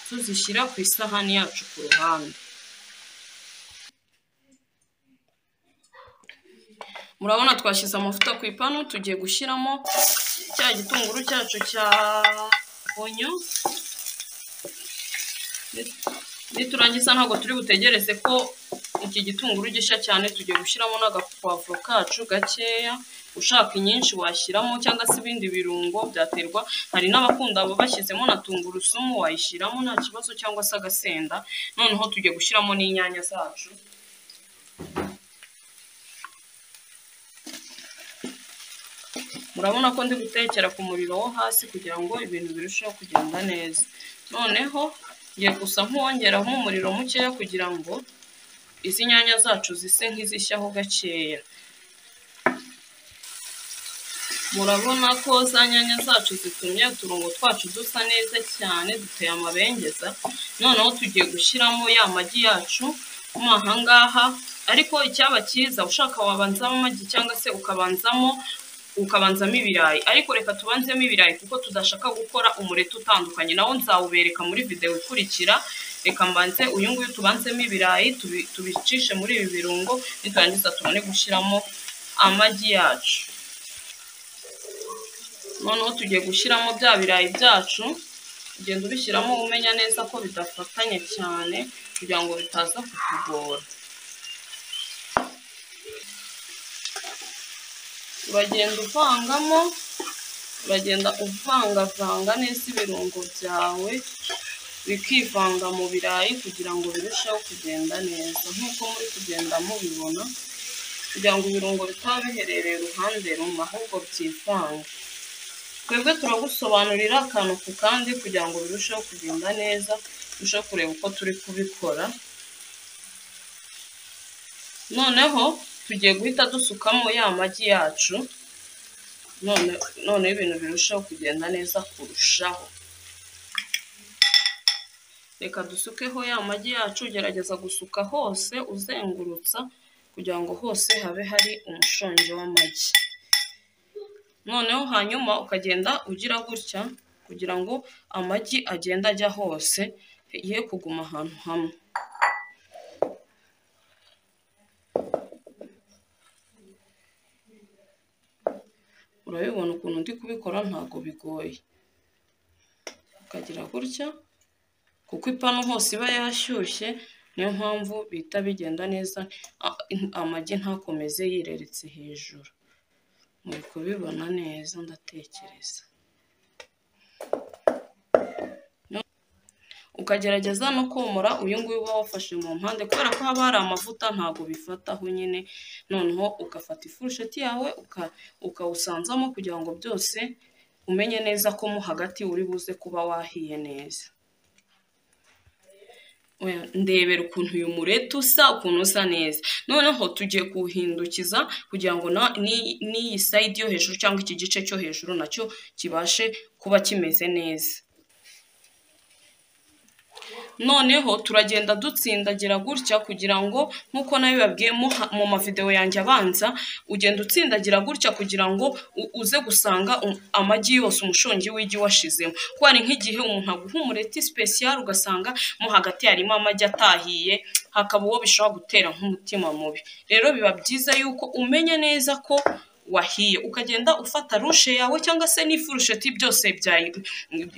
tuzishyira ku isahani yacu ku ruhande murabona twashyize amavuta ku ipanu tugiye gushyiramo cya gitunguru cyacu cya onyo niturangiza ntabwo turi butegereze ko iki gitunguru gishya cyane tugiye gushyiramo n'agapavuro kacu gakeya ushaka inyinshi washyiramo cyangwa se ibindi birungo byaterwa hari n'abakunda abo bashyizemo na tungurusumu wayishyiramo nta kibazo cyangwa se agasenda noneho tugiye gushyiramo n'inyanya zacu murabona ko ndi gutekera ku muriro wo hasi kugira ngo ibintu birusheho kugenda neza noneho ngiye gusa nk'uwongeraho umuriro mukeya kugira ngo izi nyanya zacu zise nk'izishyaho gakeya murabona ko za nyanya zacu zitumye uturongo twacu dusa neza cyane duteye amabengeza noneho tugiye gushyiramo ya magi yacu mo aha ngaha ariko icyaba cyiza ushaka wabanzamo amagi cyangwa se ukabanzamo ukabanzamo ibirayi ariko reka tubanzemo ibirayi kuko tudashaka gukora umureti utandukanye nawo nzawubereka muri videwo ikurikira reka mbanze uyu nguyu tubanzemo ibirayi tubicishe muri ibi birungo niturangiza tubone gushyiramo amagi yacu noneho tugiye gushyiramo bya birayi byacu ugenda ubishyiramo umenya neza ko bidafatanye cyane kugira ngo bitaza kutugora uragenda uvangamo uragenda uvangavanga neza ibirungo byawe bikivanga mu birayi kugira ngo birusheho kugenda neza nk'uko muri kugenda mubibona kugira ngo ibirungo bitaba biherereye uruhande rumwe ahubwo byivanga twebwe turagusobanurira akantu ku kandi kugira ngo birusheho kugenda neza turusheho kureba uko turi kubikora noneho tugiye guhita dusukamo ya magi yacu noneho ibintu birushaho kugenda neza kurushaho reka dusukeho ya magi yacu gerageza gusuka hose uzengurutsa kugira ngo hose habe hari umushongi w'amagi noneho hanyuma ukagenda ugira gutya kugira ngo amagi agende ajya hose ye kuguma ahantu hamwe urabibona ukuntu ndi kubikora ntabwo bigoye ukagira gutya kuko ipanu hose iba yashyushye niyo mpamvu bihita bigenda neza amagi ntakomeze yireretse hejuru muri kubibona neza ndatekereza ukagerageza no komora uyu nguyu uba wafashe mu mpande kubera ko haba hari amavuta ntabwo bifataho nyine noneho ugafata ifurusheti yawe ukawusanzamo kugira ngo byose umenye neza ko mo hagati uri buze kuba wahiye neza oya ndebera ukuntu uyu mureti usa ukuntu usa neza noneho tugiye kuwuhindukiza kugira ngo na- ni- n'iyi sayidi yo hejuru cyangwa iki gice cyo hejuru nacyo kibashe kuba kimeze neza noneho turagenda dutsindagira gutya kugira ngo nk'uko nawe babwiye mu mavidewo yanjye abanza ugenda utsindagira gutya kugira ngo u- uze gusanga um- amagi yose umushongi w'igi washizemo kuko hari nk'igihe umuntu aguha umureti sipesiyari ugasanga mo hagati harimo amagi atahiye hakaba uwo bishobora gutera nk'umutima mubi rero biba byiza yuko umenya neza ko wahiye ukagenda ufata rushe yawe cyangwa se n'ifurusheti byose bya-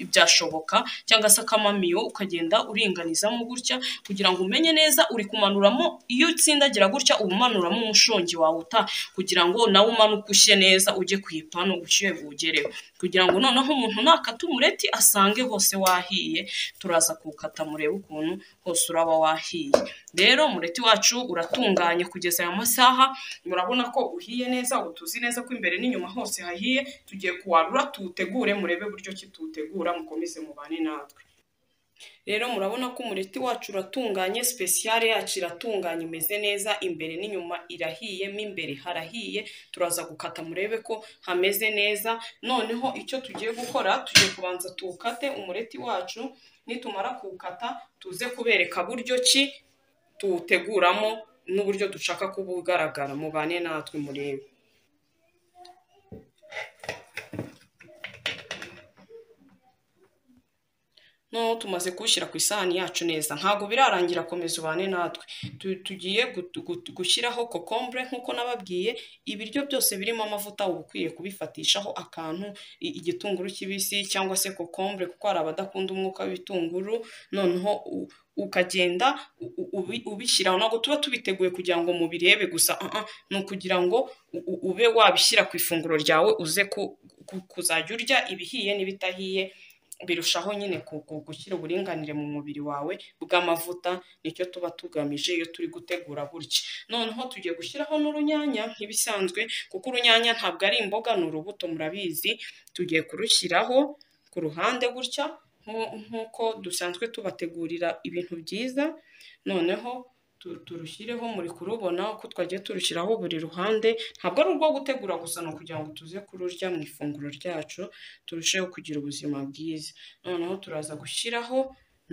byashoboka cyangwa se akamamiyo ukagenda uringanizamo gutya kugira ngo umenye neza uri kumanuramo iyo utsindagira gutya uba umanuramo umushongi wawe uta kugira ngo nawe umanuke ushye neza ujye ku ipanu ushyuhe buwugereho kugira ngo noneho umuntu nakata umureti asange hose wahiye turaza kuwukata murebe ukuntu hose uraba wahiye rero umureti wacu uratunganye kugeza aya masaha murabona ko uhiye neza ubu tuzi neza ko imbere n'inyuma hose hahiye tugiye kuwarura tuwutegure murebe buryo ki tuwutegura mukomeze mubane natwe rero murabona ko umureti wacu uratunganye sipesiyare yacu iratunganye imeze neza imbere n'inyuma irahiye mo imbere harahiye turaza gukata murebe ko hameze neza noneho icyo tugiye gukora tugiye kubanza tuwukate umureti wacu nitumara kuwukata tuze kubereka buryo ki tuwuteguramo n'uburyo dushaka kuba ugaragara mubane natwe murebe noneho tumaze kuwushyira ku isahani yacu neza ntabwo birarangira komeza ubane natwe Tu- tugiye gu- gu- gushyiraho kokombure nk'uko nababwiye ibiryo byose birimo amavuta uba ukwiye kubifatishaho akantu i- igitunguru kibisi cyangwa se kokombure kuko hari abadakunda umwuka w'ibitunguru noneho u- ukagenda u- u- ubi- ubishyiraho ntabwo tuba tubiteguye kugira ngo mubirebe gusa ah, ah, ni ukugira ngo u- u- ube wabishyira ku ifunguro ryawe uze ku- ku- kuzajya urya ibihiye n'ibitahiye birushaho nyine ku- ku- gushyira uburinganire mu mubiri wawe bw'amavuta nicyo tuba tugamije iyo turi gutegura gutya noneho tugiye gushyiraho n'urunyanya nk'ibisanzwe kuko urunyanya ntabwo ari imboga ni urubuto murabizi tugiye kurushyiraho ku ruhande gutya nku- nk'uko dusanzwe tubategurira ibintu byiza noneho tu- turushyireho muri kurubona uko twagiye turushyiraho buri ruhande ntabwo ari urwo gutegura gusa ni ukugira ngo tuze kururya mu ifunguro ryacu turusheho kugira ubuzima bwiza noneho turaza gushyiraho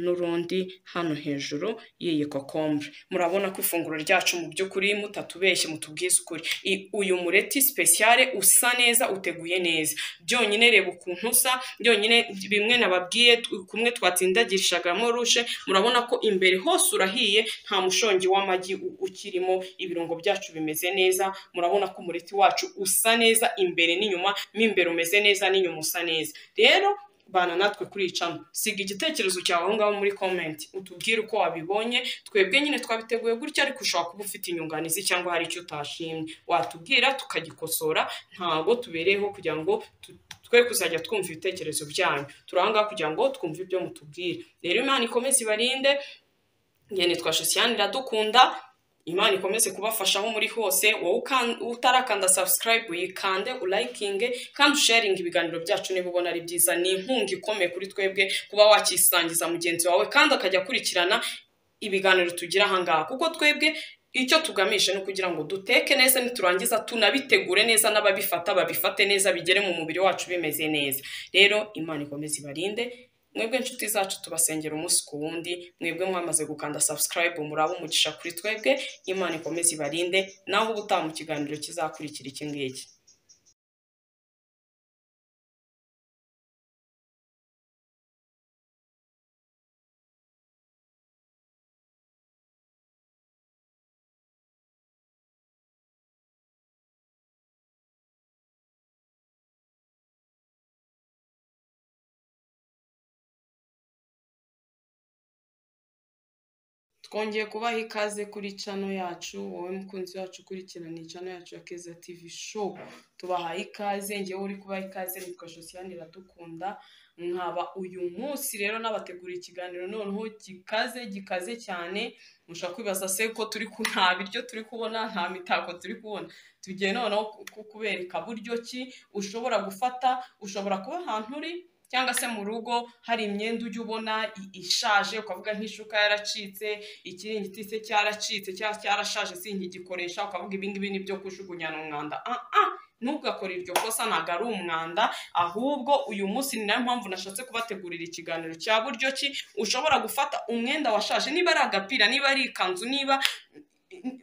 n'urundi hano hejuru y'iyi kokombure murabona ko ifunguro ryacu mu by'ukuri mutatubeshye mutubwize ukuri I- uyu mureti sipesiyare usa neza uteguye neza byonyine reba ukuntu usa byonyine bimwe nababwiye tu- kumwe twatsindagirishagamo rushe murabona ko imbere hose urahiye nta mushongi w'amagi u- ukirimo ibirungo byacu bimeze neza murabona ko umureti wacu usa neza imbere n'inyuma mo imbere umeze neza n'inyuma usa neza rero bana natwe kuri iyi cano siga igitekerezo cyawe aho ngaho muri komenti utubwire uko wabibonye twebwe nyine twabiteguye gutya ariko ushobora kuba ufite inyunganizi cyangwa hari icyo utashimye watubwira tukagikosora ntabwo tubereyeho kugira ngo tu- twe kuzajya twumva ibitekerezo byanyu turi aho ngaho kugira ngo twumve ibyo mutubwira rero imana ikomeze ibarinde ngene twashosiane iradukunda imana ikomeze kubafasha aho muri hose wowe ukan- utarakanda subscribe uyikande ulayikinge kandi usharinge ibiganiro byacu niba ubona ari byiza ni inkunga ikomeye kuri twebwe kuba wakisangiza mugenzi wawe kandi akajya akurikirana ibiganiro tugira ahangaha kuko twebwe icyo tugamije ni ukugira ngo duteke neza niturangiza tunabitegure neza n'ababifata babifate neza bigere mu mubiri wacu bimeze neza rero imana ikomeze ibarinde mwebwe inshuti zacu tubasengera umunsi ku wundi mwebwe mwamaze gukanda subscribe muraba umugisha kuri twebwe imana ikomeze ibarinde naho ubutaha mu kiganiro kizakurikira iki ngiki twongeye kubaha ikaze kuri cano yacu wowe mukunzi wacu ukurikirana cano yacu ya keza tv show tubahaye ikaze ngewe uri kubaha ikaze nitwa josiane iradukunda nkaba uyu munsi rero nabateguriye ikiganiro noneho gikaze gikaze cyane mushobora kwibaza se ko turi ku nta biryo turi kubona nta mitako turi kubona tugiye noneho ku- ku- kubereka buryo ki ushobora gufata ushobora kuba ahantu uri cyangwa se mu rugo hari imyenda ujya ubona i- ishaje ukavuga nk'ishuka yaracitse ikiringiti se cyaracitse cyangwa cyarashaje sinkigikoresha ukavuga ibi ngibi ni byo kujugunyana umwanda ah ah ntugakore iryo kosa ntabwo ari umwanda ahubwo uyu munsi ni nayo mpamvu nashatse kubategurira ikiganiro cya buryo ki ushobora gufata umwenda washaje niba ari agapira niba ari ikanzu niba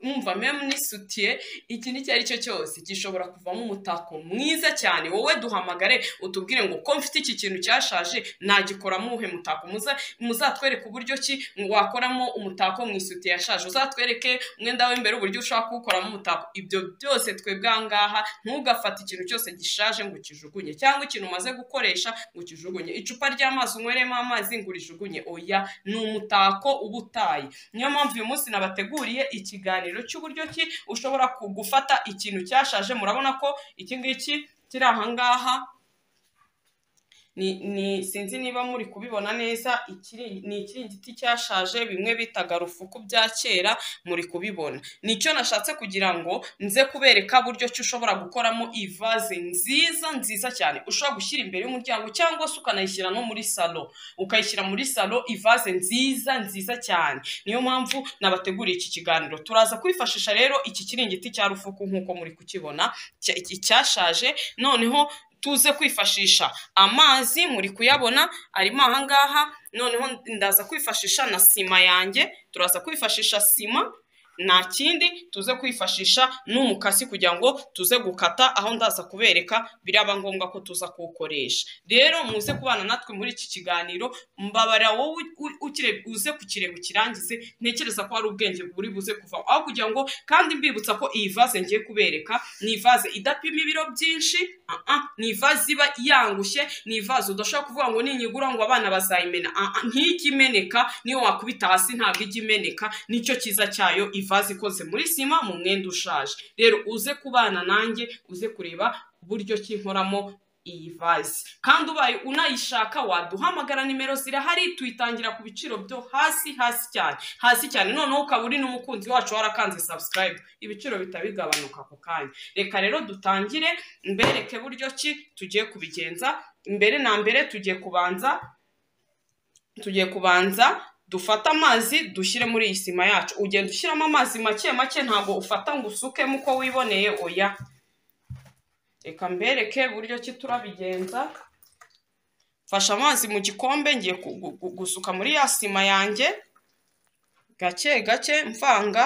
mwumva memu n'isutiye ikintu icyo ari cyo cyose gishobora kuvamo umutako mwiza cyane wowe duhamagare utubwire ngo ko mfite iki kintu cyashaje nagikoramo uwuhe mutako muza muzatwereke uburyo ki wakoramo umutako mu isutiye yashaje uzatwereke umwenda w'imbere uburyo ushobora kuwukoramo umutako ibyo byose twebwe aha ngaha ntugafate ikintu cyose gishaje ngo ukijugunye cyangwa ikintu umaze gukoresha ngo ukijugunye icupa ry'amazi unyweremo amazi ngo urijugunye oya ni umutako uba utaye niyo mpamvu uyu munsi nabateguriye ikiganiro cy'uburyo ki ushobora ku- gufata ikintu cyashaje murabona ko iki ngiki kiri aha ngaha ni, ni sinzi niba muri kubibona neza ikiri ni ikiringiti cyashaje bimwe bitaga rufuku bya kera muri kubibona nicyo nashatse kugira ngo nze kubereka buryo ki ushobora gukoramo ivaze nziza nziza cyane ushobora gushyira imbere y'umuryango cyangwa se ukanayishyira no muri salo ukayishyira muri salo ivaze nziza nziza cyane niyo mpamvu nabateguriye iki kiganiro turaza kwifashisha rero iki kiringiti cya rufuku nk'uko muri kukibona cya- iki- cyashaje noneho tuze kwifashisha amazi muri kuyabona arimo ahangaha noneho ndaza kwifashisha na sima yanjye turaza kwifashisha sima nta kindi tuze kwifashisha n'umukasi kugira ngo tuze gukata aho ndaza kubereka biraba ngombwa ko tuza kuwukoresha rero muze kubana natwe muri iki kiganiro mbabara wowe u- ukire- uze kukireba ukirangize ntekereza ko hari ubwenge buri buze kuvaho aho kugira ngo kandi mbibutsa ko iyi vaze ngiye kubereka ni ivaze idapima ibiro byinshi ah ah, ni ivaze iba yangushye ni ivaze udashobora kuvuga ngo ninyigura ngo abana bazayimena Ah ah, ntijya imeneka niyo wakubita hasi ntabwo ijya imeneka nicyo cyiza cyayo ivaze ikoze muri sima mu mwenda ushaje rero uze kubana nanjye uze kureba uburyo ki nkoramo iyi vaze kandi ubaye unayishaka waduhamagara nimero zirahari tuyitangira ku biciro byo hasi hasi cyane hasi cyane noneho ukaba uri n'umukunzi wacu warakanze subscribe ibiciro bihita bigabanuka ako kanya reka rero dutangire mbereke buryo ki tugiye kubigenza mbere na mbere tugiye kubanza tugiye kubanza dufate amazi dushyire muri iyi sima yacu ugenda ushyiramo amazi make make ntabwo ufata ngo usukemo uko wiboneye oya reka mbereke buryo ki turabigenza mfashe amazi mu gikombe ngiye ku- gu- gu- gusuka muri ya sima yanjye gake gake mvanga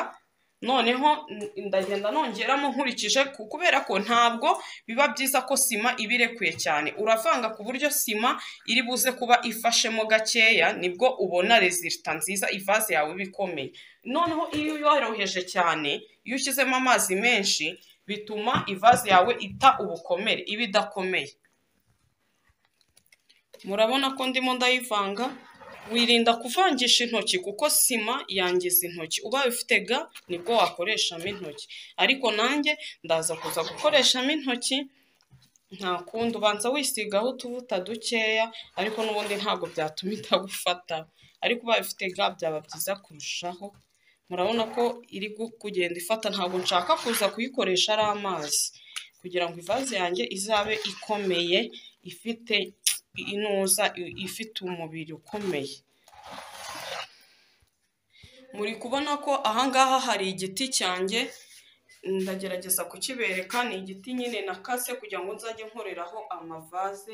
noneho n- ndagenda nongeramo nkurikije ku- kubera ko ntabwo biba byiza ko sima iba irekuye cyane uravanga ku buryo sima iri buze kuba ifashemo gakeya nibwo ubona rezilita nziza ivaze yawe iba ikomeye noneho iyo yoroheje cyane iyo ushyizemo amazi menshi bituma ivaze yawe ita ubukomere iba idakomeye murabona ko ndimo ndayivanga wirinda kuvangisha intoki kuko sima yangiza intoki ubaye ufite ga nibwo wakoreshamo intoki ariko nanjye ndaza kuza gukoreshamo intoki nta kundi ubanza wisigaho utuvuta dukeya ariko n'ubundi ntabwo byatuma itagufata ariko ubaye ufite ga byaba byiza kurushaho murabona ko iri gu- kugenda ifata ntabwo nshaka kuza kuyikoresha ari amazi kugira ngo ivaze yanjye izabe ikomeye ifite inuza i- ifite umubiri ukomeye muri kubona ko ahangaha hari igiti cyanjye ndagerageza kukibereka ni igiti nyine nakase kugira ngo nzajye nkoreraho amavaze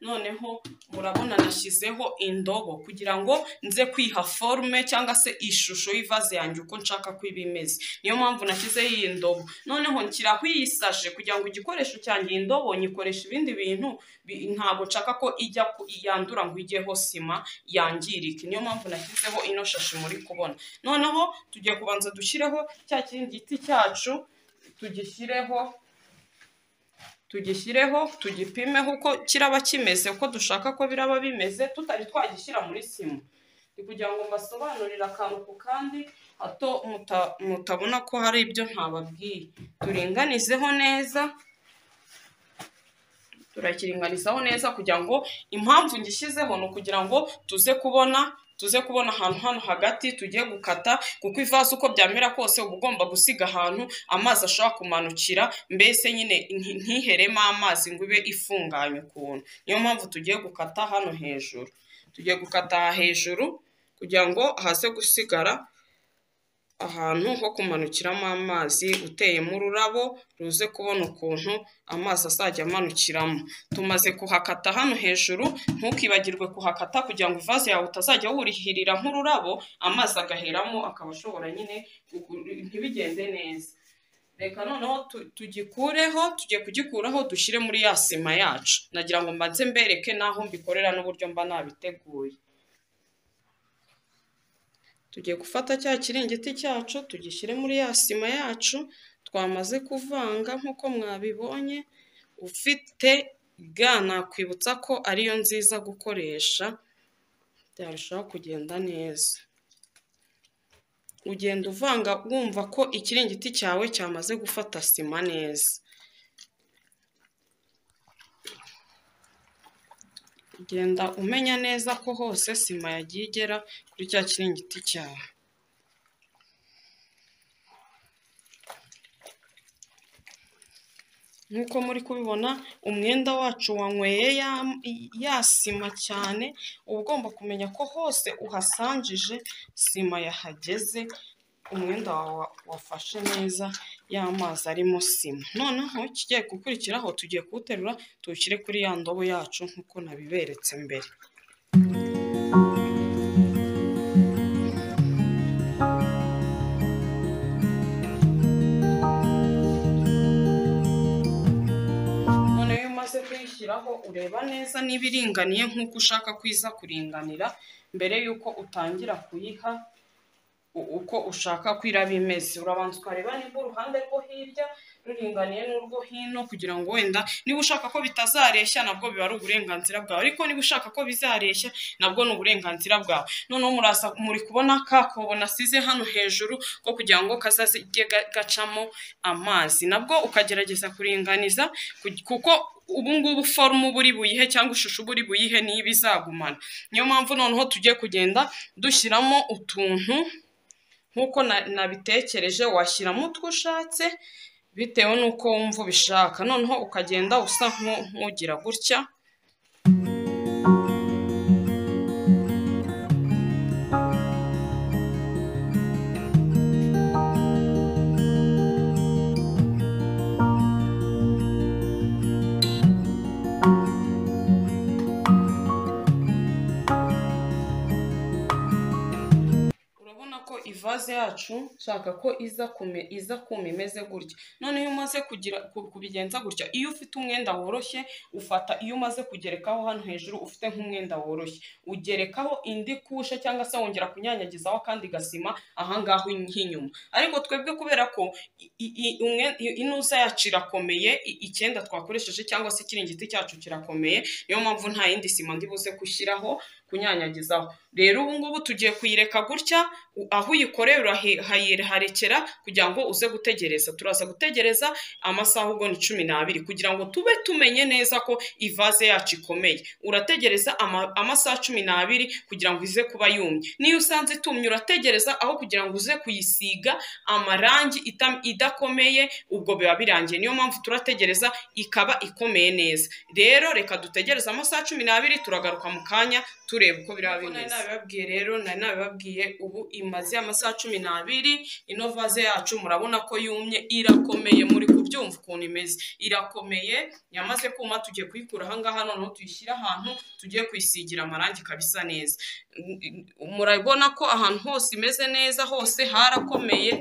noneho murabona nashyizeho indobo kugira ngo nze kwiha forume cyangwa se ishusho y'ivaze yanjye uko nshaka ko iba imeze niyo mpamvu nashyizeho iyi ndobo noneho nshyiraho iyi sashe kugira ngo igikoresho cyanjye iyi ndobo nyikoresha ibindi bintu bi- ntabwo nshaka ko ijya ku- yandura ngo ijyeho sima yangirike niyo mpamvu nashyizeho ino shashi muri kubona noneho tugiye kubanza dushyireho cya kindi giti cyacu tugishyireho tugishyireho tugipimeho uko kiraba kimeze uko dushaka ko biraba bimeze tutari twagishyira muri sima ni kugira ngo mbasobanurire akantu ku kandi hato muta- mutabona ko hari ibyo ntababwiye turinganizeho neza turakiringanizaho neza kugira ngo impamvu ngishyizeho ni ukugira ngo tuze kubona tuze kubona ahantu hano hagati tugiye gukata kuko ivaze uko byamera kose uba ugomba gusiga ahantu amazi ashobora kumanukira mbese nyine nti- ntiheremo amazi ngo ibe ifunganye ukuntu niyo mpamvu tugiye gukata hano hejuru tugiye gukata aha hejuru kugira ngo haze gusigara ahantu ho kumanukiramo amazi uteyemo ururabo ruze kubona ukuntu amazi azajya amanukiramo tumaze kuhakata hano hejuru ntukibagirwe kuhakata kugira ngo ivaze yawe utazajya wurihirira nk'ururabo amazi agaheramo akaba ashobora nyine kugu- ntibigende neza reka noneho tu- tugikureho tugiye kugikuraho dushyire muri ya sima yacu nagira ngo mbanze mbereke n'aho mbikorera n'uburyo mba nabiteguye tugiye gufata cya kiringiti cyacu tugishyire muri ya sima yacu twamaze kuvanga nk'uko mwabibonye ufite ga nakwibutsa ko ariyo nziza gukoresha byarushaho kugenda neza ugenda uvanga wumva ko ikiringiti cyawe cyamaze gufata sima neza ugenda umenya neza ko hose sima yagiye igera kuri cya kiringiti cyawe nk'uko muri kubibona umwenda wacu wanyweye ya, ya sima cyane uba ugomba kumenya ko hose uhasanjije sima yahageze umwenda wawe wa- wafashe neza y'amazi arimo sima noneho kigiye gukurikiraho tugiye kuwuterura tuwushyire kuri ya ndobo yacu nk'uko nabiberetse mbere none iyo umaze kuyishyiraho ureba neza niba iringaniye nk'uko ushaka ko iza kuringanira mbere y'uko utangira kuyiha u- uko ushaka ko iraba imeze urabanza ukareba niba uruhande rwo hirya ruringaniye n'urwo hino kugira ngo wenda niba ushaka ko bitazareshya nabwo biba ari uburenganzira bwawe ariko niba ushaka ko bizareshya nabwo ni uburenganzira bwawe noneho murasa muri kubona ka kobo nasize hano hejuru ko kugira ngo kazajye ga- gacamo amazi nabwo ukagerageza kuringaniza ku- kuko ubu ngubu forume uba uri buyihe cyangwa ishusho uba uri buyihe niyo iba izagumana niyo mpamvu noneho tugiye kugenda dushyiramo utuntu nk'uko na- nabitekereje washyiramo utwo ushatse bitewe n'uko wumva ubishaka noneho ukagenda usa nk'u- nk'ugira gutya urabona ko ivaze yacu nshaka ko iza kume iza kuma imeze gutya none iyo umaze kugira ku- kubigenza gutya iyo ufite umwenda woroshye ufata iyo umaze kugerekaho hano hejuru ufite nk'umwenda woroshye ugerekaho indi kushe cyangwa se wongera kunyanyagizaho akandi gasima ahangaho nk'inyuma ariko twebwe kubera ko i- i- i- umwe- i- inusa yacu irakomeye i- icyenda twakoresheje cyangwa se ikiringiti cyacu kirakomeye niyo mpamvu nta yindi sima ndi buze gushyiraho kunyanyagizaho rero ubu ngubu tugiye kuyireka gutya u- aho uyikorera uraharekera kugira ngo uze gutegereza turaza gutegereza amasaha ubwo ni cumi n'abiri kugira ngo tube tumenye neza ko ivaze yacu ikomeye urategereza ama- amasaha cumi n'abiri kugira ngo ize kuba yumye niyo usanze itumye urategereza aho kugira ngo uze kuyisiga amarangi ita- idakomeye ubwo biba birangiye niyo mpamvu turategereza ikaba ikomeye neza rero reka dutegereze amasaha cumi n'abiri turagaruka mu kanya tureba uko biraba bimeze nari nabibabwiye rero nari nabibabwiye ubu imaze amasaha cumi n'abiri ino vaze yacu murabona ko yumye irakomeye muri kubyumva ukuntu imeze irakomeye yamaze kuma tugiye kuyikura ahangaha noneho tuyishyire ahantu tugiye kuyisigira amarangi ikaba isa neza murabona ko ahantu hose imeze neza hose harakomeye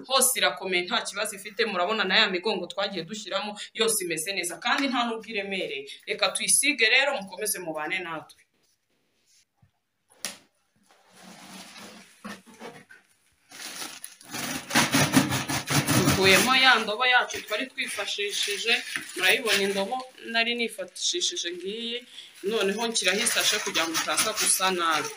hose irakomeye nta kibazo ifite murabona na ya migongo twagiye dushyiramo yose imeze neza kandi nta n'ubwo iremereye reka tuyisige rero mukomeze mubane natwe dukuyemo ya ndobo yacu twari twifashishije murayibona indobo nari nifashishije ngiyi noneho nshyiraho isashe kugira ngo utaza gusa nabi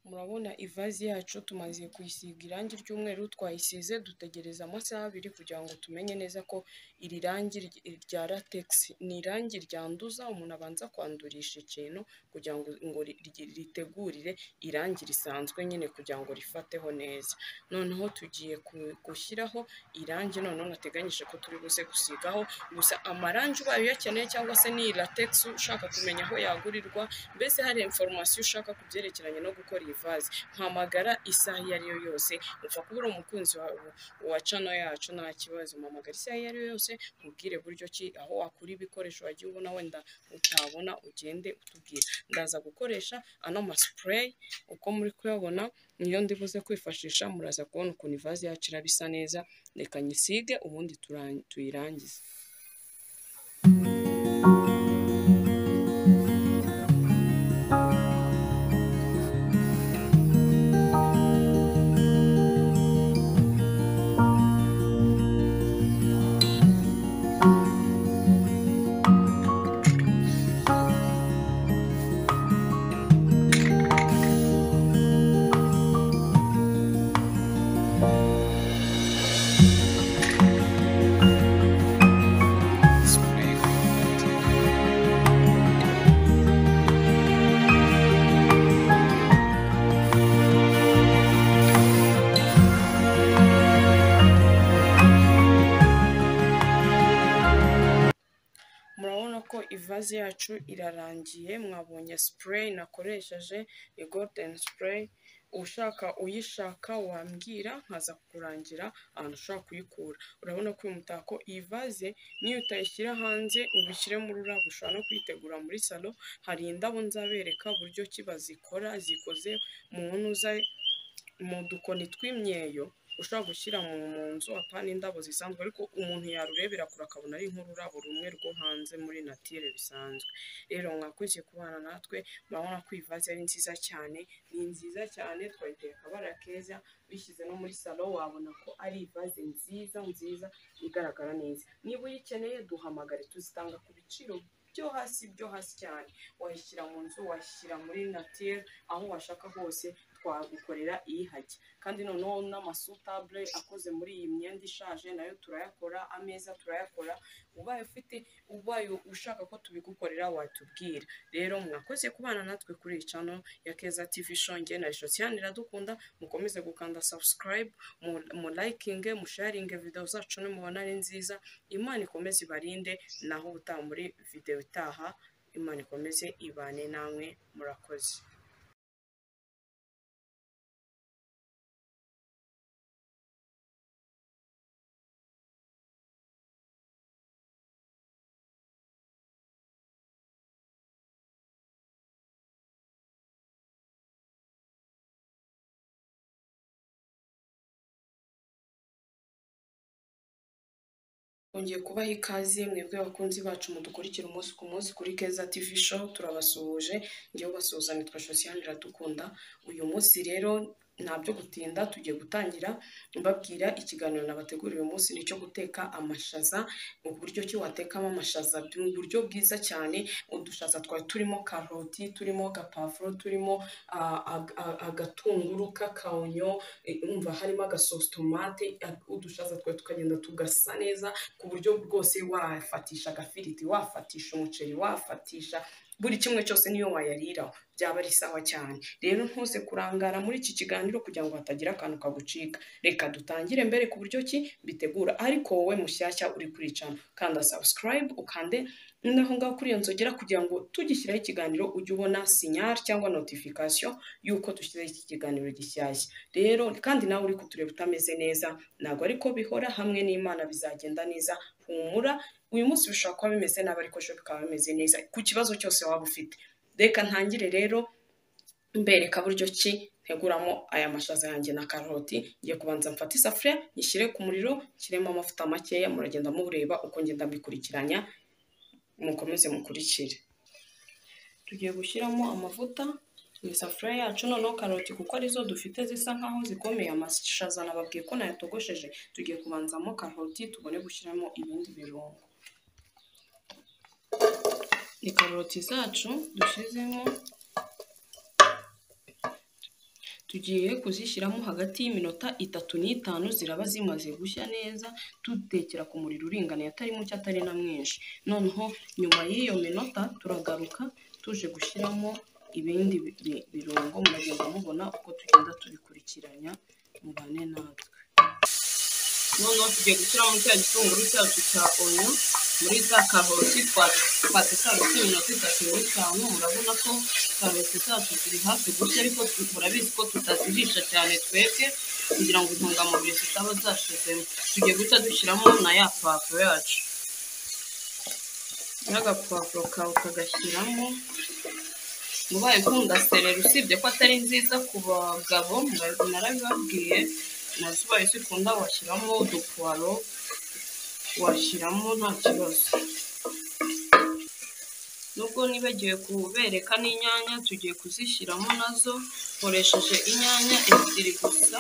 irindazi yacu tumaze kuyisiga irangi ry'umweru twayisize dutegereza amasaha abiri kugira ngo tumenye neza ko iri rangi rya lategisi ni irangi ryanduza umuntu abanza kwandurisha ikintu kugira ngo ngo ri- ritegurire irangi risanzwe nyine kugira ngo rifateho neza noneho tugiye ku- gushyiraho irangi noneho nateganyije ko turi buze gusigaho gusa amarangi ubaye uyakeneye cyangwa se ni lategisi ushaka kumenya aho yagurirwa mbese hari inforomasiyo ushaka ku byerekeranye no gukora iyi vaze mpamagara isaha iyo ari yo yose upfa kuba uri umukunzi wawe wa cano yacu nta kibazo mpamagara isaha iyo ari yo yose nkubwire buryo ki aho wakura ibikoresho wagiye ubona wenda utabona ugende utubwira ndaza gukoresha ano masipureyi uko muri kuyabona niyo ndibuze kwifashisha muraza kubona ukuntu ivaze yacu iraba isa neza reka nyisige ubundi turan- tuyirangize murabona ko ivaze yacu irarangiye mwabonye sipureyi nakoresheje ya goludeni sipureyi ushaka uyishaka wambwira nkaza kurangira ahantu ushobora kuyikura urabona ko uyu mutako iyi vaze niyo utayishyira hanze ngo ushyire mu rurabo ushobora no kuyitegura muri salo hari indabo nzabereka uburyo ki bazikora zikoze mu ntuza mu dukoni tw'imyeyo ushobora gushyira mu mu nzu apana indabo zisanzwe ariko umuntu yarurebera kure akabona ari nk'ururabo rumwe rwo hanze muri natire bisanzwe rero mwakurikiye kubana natwe murabona ko iyi vaze ari nziza cyane ni nziza cyane twayiteye akabara keza uyishyize no muri salo wabona ko ari ivaze nziza nziza igaragara neza niba uyikeneye duhamagare tuzitanga ku biciro byo hasi byo hasi cyane wayishyira mu nzu washyira muri natire aho washaka hose twagukorera iyihajya kandi noneho n'amasutable akoze muri iyi myenda ishaje nayo turayakora ameza turayakora ubaye ufite ubaye ushaka ko tubigukorera watubwira rero mwakoze kubana natwe kuri iyi cano ya keza tv shonge na shosiyani iradukunda mukomeze gukanda subscribe mu- mulayikinge musharinge video zacu nimubona ari nziza imana ikomeze ibarinde naho ubutaha muri video itaha imana ikomeze ibane namwe murakoze Hongeye kubaha ikaze mwebwe abakunzi bacu mudukurikira umunsi ku munsi kuri Keza TV show turabasuhuje ngewe ubasuhuza nitwa Josiane Iradukunda uyu munsi rero ntabyo gutinda tugiye gutangira mbabwira ikiganiro nabateguriye uyu munsi nicyo guteka amashaza uburyo ki watekamo amashaza mu buryo bwiza cyane udushaza twari turimo karoti turimo gapavuro turimo ah, ag- ag- agatunguru k'akaonyo eh, umva harimo agasosotomate udushaza twe tukagenda tugasa neza ku buryo bwose wafatisha agafiriti wafatisha umuceri wafatisha buri kimwe cyose niyo wayariraho byaba ari sawa cyane rero ntuse kurangara muri iki kiganiro kugira ngo hatagira akantu kagucika reka dutangire mbere ku buryo ki bitegura ariko wowe mushyashya uri kuricana kanda subscribe ukande naho ngaho kuri iyo nzogera kugira ngo tugishyiraho ikiganiro ujye ubona sinyari cyangwa notification y'uko dushyizeho iki kiganiro gishyashya rero kandi nawe uri kutureba utameze neza ntabwo ariko bihora hamwe n'imana bizagenda neza humura uyu munsi bishobora kuba bimeze nabi ariko ejo bikaba bimeze neza ku kibazo cyose waba ufite reka ntangire rero mbereka buryo ki nteguramo aya mashaza yanjye na karoti ngiye kubanza mfate isafuriya nyishyire ku muriro nshyiremo amavuta makeya muragenda mureba uko ngenda mbikurikiranya mukomeze mukurikire tugiye gushyiramo amavuta mu isafuriya yacu noneho karoti kuko arizo dufite zisa nkaho zikomeye amashaza nababwiye ko nayatogosheje tugiye kubanzamo karoti tubone gushyiramo ibindi birungo ni karoti zacu dushyizemo tugiye kuzishyiramo hagati y'iminota itatu n'itanu ziraba zimaze gushya neza tutekera ku muriro uringaniye atari muke atari na mwinshi noneho nyuma y'iyo minota turagaruka tuje gushyiramo ibindi bi- bi- birungo muragenda mubona uko tugenda tubikurikiranya mubane natwe noneho tugiye gushyiramo cya gitunguru cyacu cya onyo muri za karoti twafata karoti iminota itatu muri itanu murabona ko karoti zacu ziri hafi gushya ariko tu- murabizi ko tutazirisha cyane twebwe kugira ngo intungamubiri zitaba zashizemo tugiye guhita dushyiramo na ya pavuro yacu n'agapavuro kawe ukagashyiramo mubaye ikunda sereri usibye ko atari nziza ku bagabo mura- narabibabwiye nazo ubaye zikunda washyiramo udupuwaro washyiramo nta kibazo nubwo nibagiwe kubereka n'inyanya tugiye kuzishyiramo nazo nkoresheje inyanya ebyiri gusa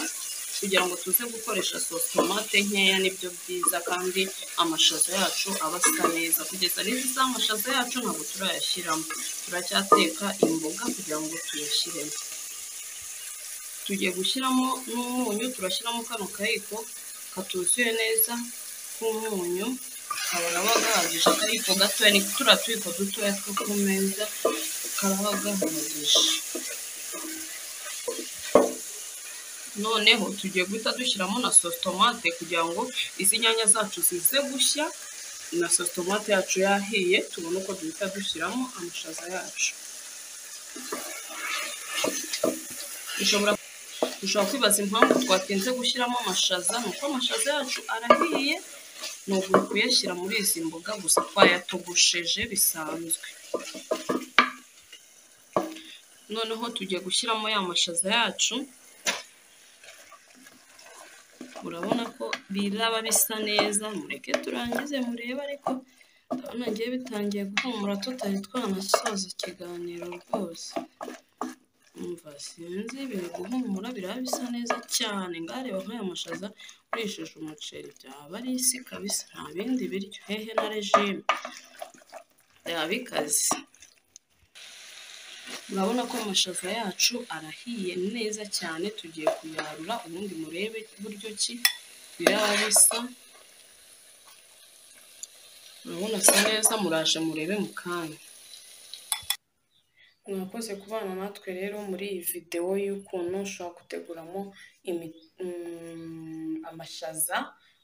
kugira ngo tuze gukoresha tomate nkeya nibyo byiza kandi amashaza yacu aba asa neza kugeza n'izi z'amashaza yacu ntabwo turayashyiramo turacyateka imboga kugira ngo tuyashyiremo tugiye gushyiramo n'umunyu turashyiramo kano kayiko katuzuye neza k'umunyu karaba gahagije akayiko gatoya ni turiya tuyiko dutoya two ku meza karaba gahagije noneho tugiye guhita dushyiramo na sositomate kugira ngo izi nyanya zacu zize gushya na sositomate yacu yahiye tubone uko duhita dushyiramo amashaza yacu dushobora dushobora kwibaza impamvu twatinze gushyiramo amashaza ni uko amashaza yacu arahiye ni uku kuyashyira muri izi mboga gusa twayatogosheje bisanzwe noneho tugiye gushyiramo ya mashaza yacu urabona ko biraba bisa neza mureke turangize murebe ariko ndabona ngiye bitangiye guhumura tutari twanasoza ikiganiro rwose umva sinzi biri guhumura biraba bisa neza cyane ngareba nk'aya mashaza ukoresheje umuceri byaba ari isi kabisa nta bindi biryo hehe na regime byaba bikaze murabona ko amashaza yacu arahiye neza cyane tugiye kuyarura ubundi murebe buryo ki biraba bisa murabona asa neza muraje murebe mu kanya mwakoze kubana natwe rero muri iyi videwo y'ukuntu ushobora guteguramo imi- mm, amashaza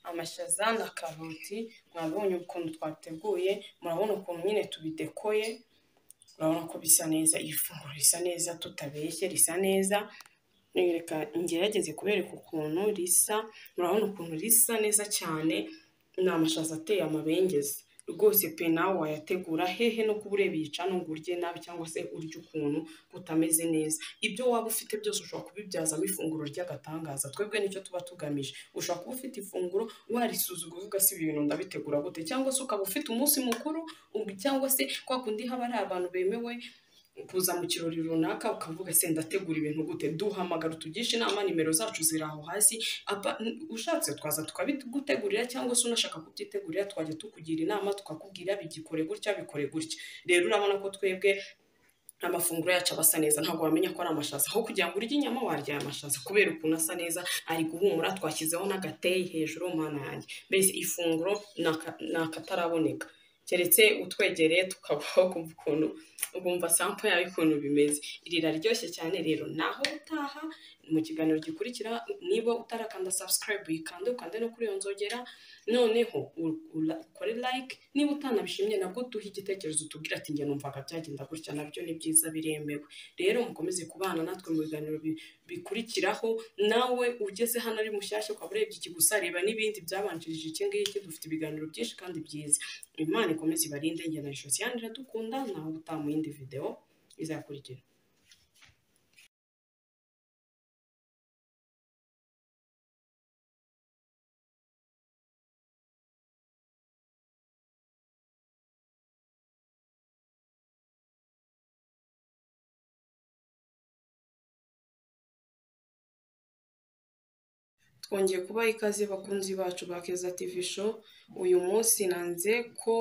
amashaza na karoti mwabonye ukuntu twateguye murabona ukuntu nyine tubidekoye urabona ko bisa neza iri funguro risa neza tutabeshye risa neza reka ngerageze kubereka ukuntu risa murabona ukuntu risa neza cyane ni amashaza ateye amabengeza rwose pe nawe wayategura hehe no kuba urebica nubwo urye nabi cyangwa se urya ukuntu utameze neza ibyo waba ufite byose ushobora kubibyazamo ifunguro ry'agatangaza twebwe nicyo tuba tugamije ushobora kuba ufite ifunguro warisuzuga uvuga si ibi bintu ndabitegura gute cyangwa se ukaba ufite umunsi mukuru ubu cyangwa se kwa kundi haba ari abantu bemewe kuza mu kirori runaka ukavuga se ndategura ibintu gute duhamagara utugishe inama nimero zacu ziri aho hasi Apa- n- ushatse twaza tukabigutegurira cyangwa se unashaka kubyitegurira twajya tukugira inama tukakubwira bigikore gutya bikore gutya rero urabona ko twebwe amafunguro yacu aba asa neza ntabwo wamenya ko ari amashaza aho kugira ngo urye inyama warya aya mashaza kubera ukuntu asa neza ari guhumura twashyizeho n'agateyi hejuru mana yanjye mbese ifunguro ni aka- ni akataraboneka keretse utwegereye tukabaho kumva ukuntu ukumva sampo yawe ukuntu bimeze iri riraryoshye cyane rero naho utaha mu kiganiro gikurikira niba utarakanda subscribe uyikande ukande no kuri iyo nzogera noneho u- ula- ukore like niba utanabishimye nabwo duhe igitekerezo utubwire ati njye numvaga byagenda gutya nabyo ni byiza biremewe rero mukomeze kubana natwe mu biganiro bi- bikurikiraho nawe ugeze hano ari mushyashya ukaba urebye iki gusa reba n'ibindi byabanjirije iki ngiki dufite ibiganiro byinshi kandi byiza imana ikomeze ibarinde njye na josiane iradukunda nawe utaha mu yindi videwo izakurikira twongeye kubaha ikaze bakunzi bacu ba Keza TV show uyu munsi nanze ko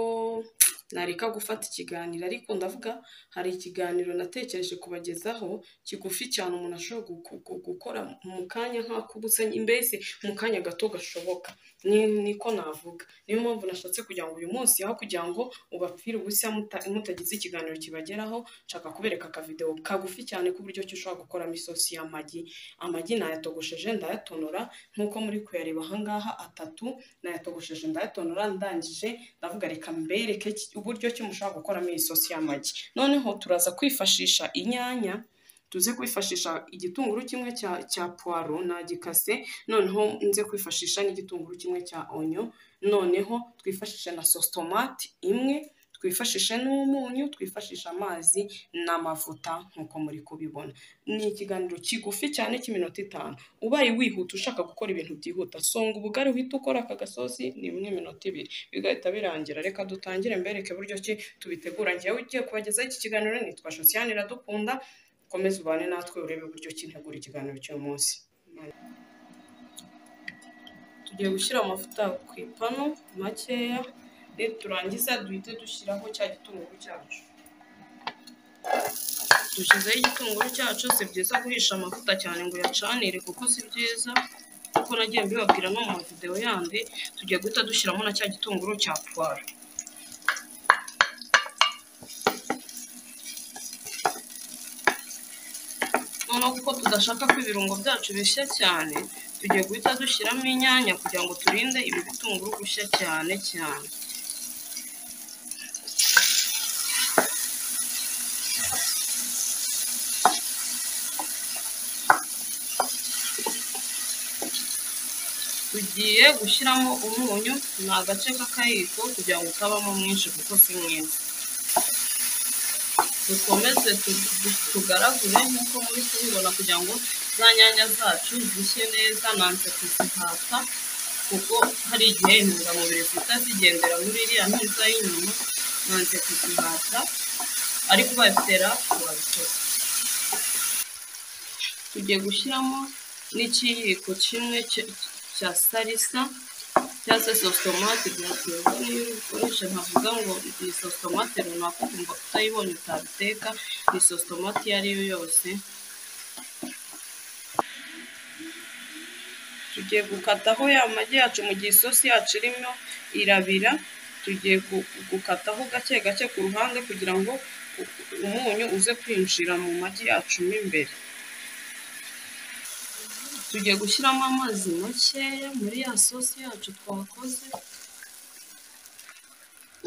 nareka gufata ikiganiro ariko ndavuga hari ikiganiro natekereje kubagezaho kigufi cyane umuntu ashobora gu- gu- gukora mu kanya nk'akubusanye mbese mu kanya gato gashoboka ni niko navuga niyo mpamvu nashatse kugira ngo uyu munsi aho kugira ngo ubapfire ubusa muta- mutagize ikiganiro kibageraho nshaka kubereka akavidewo kagufi cyane k'uburyo ki ushobora gukoramo isosi y'amagi amagi nayatogosheje ndayatonora nk'uko muri kuyareba ahangaha atatu nayatogosheje ndayatonora ndangije ndavuga reka mbereke ki- uburyo ki mushobora gukoramo iyi sosi y'amagi noneho turaza kwifashisha inyanya tuze kwifashisha igitunguru kimwe cya, cya puwaro nagikase noneho nze kwifashisha n'igitunguru kimwe cya onyo noneho twifashishe na sositomati imwe twifashishe n'umunyu twifashisha amazi n'amavuta nk'uko muri kubibona ni ikiganiro kigufi cyane cy'iminota itanu ubaye wihuta ushaka gukora ibintu byihuta songa ubugari uhita ukora aka gasosi ni bimwe minota ibiri bigahita birangira reka dutangire mbereke buryo ki tubitegura njyewe ugiye kubagezaho iki kiganiro nitwa Josiane Iradukunda komeza ubane natwe urebe uburyo ki ntegura ikiganiro cy'uyu munsi tugiye gushyira amavuta ku ipanu makeya turangiza duhite dushyiraho cya gitunguru cyacu dushyizeho igitunguru cyacu si byiza guhisha amavuta cyane ngo uyacanire kuko si byiza kuko nagiye mbibabwira no mu mavidewo yandi tugiye guhita dushyiramo na cya gitunguru cya puwaro noneho kuko tudashaka ko ibirungo byacu bishya cyane tugiye guhita dushyiramo inyanya kugira ngo turinde ibi bitunguru gushya cyane cyane tugiye gushyiramo umunyu ni agace k'akayiko kugira ngo utabamo mwinshi kuko si mwiza dukomeze tu- tu- tugaragure nk'uko muri kubibona kugira ngo za nyanya zacu zishye neza nanze kuzihata kuko hari igihe intungamubiri zihita zigendera muri iriya ntuza y'inyuma nanze kuzihata ariko ubayitera turabikora tugiye gushyiramo n'ikiyiko kimwe cya- cya salisa cyangwa se sositomate biraterwa n'iyo ukoresha nkavuga ngo ni sositomate runaka ukumva utayibonye utabiteka ni sositomate iyo ari yo yose tugiye gukataho ya magi yacu mu gihe isosi yacu irimo irabira tugiye gu- gukataho gake gake ku ruhande kugira ngo u- umunyu uze kwinjira mu magi yacu mo imbere tugiye gushyiramo amazi makeya muri ya sosi yacu twakoze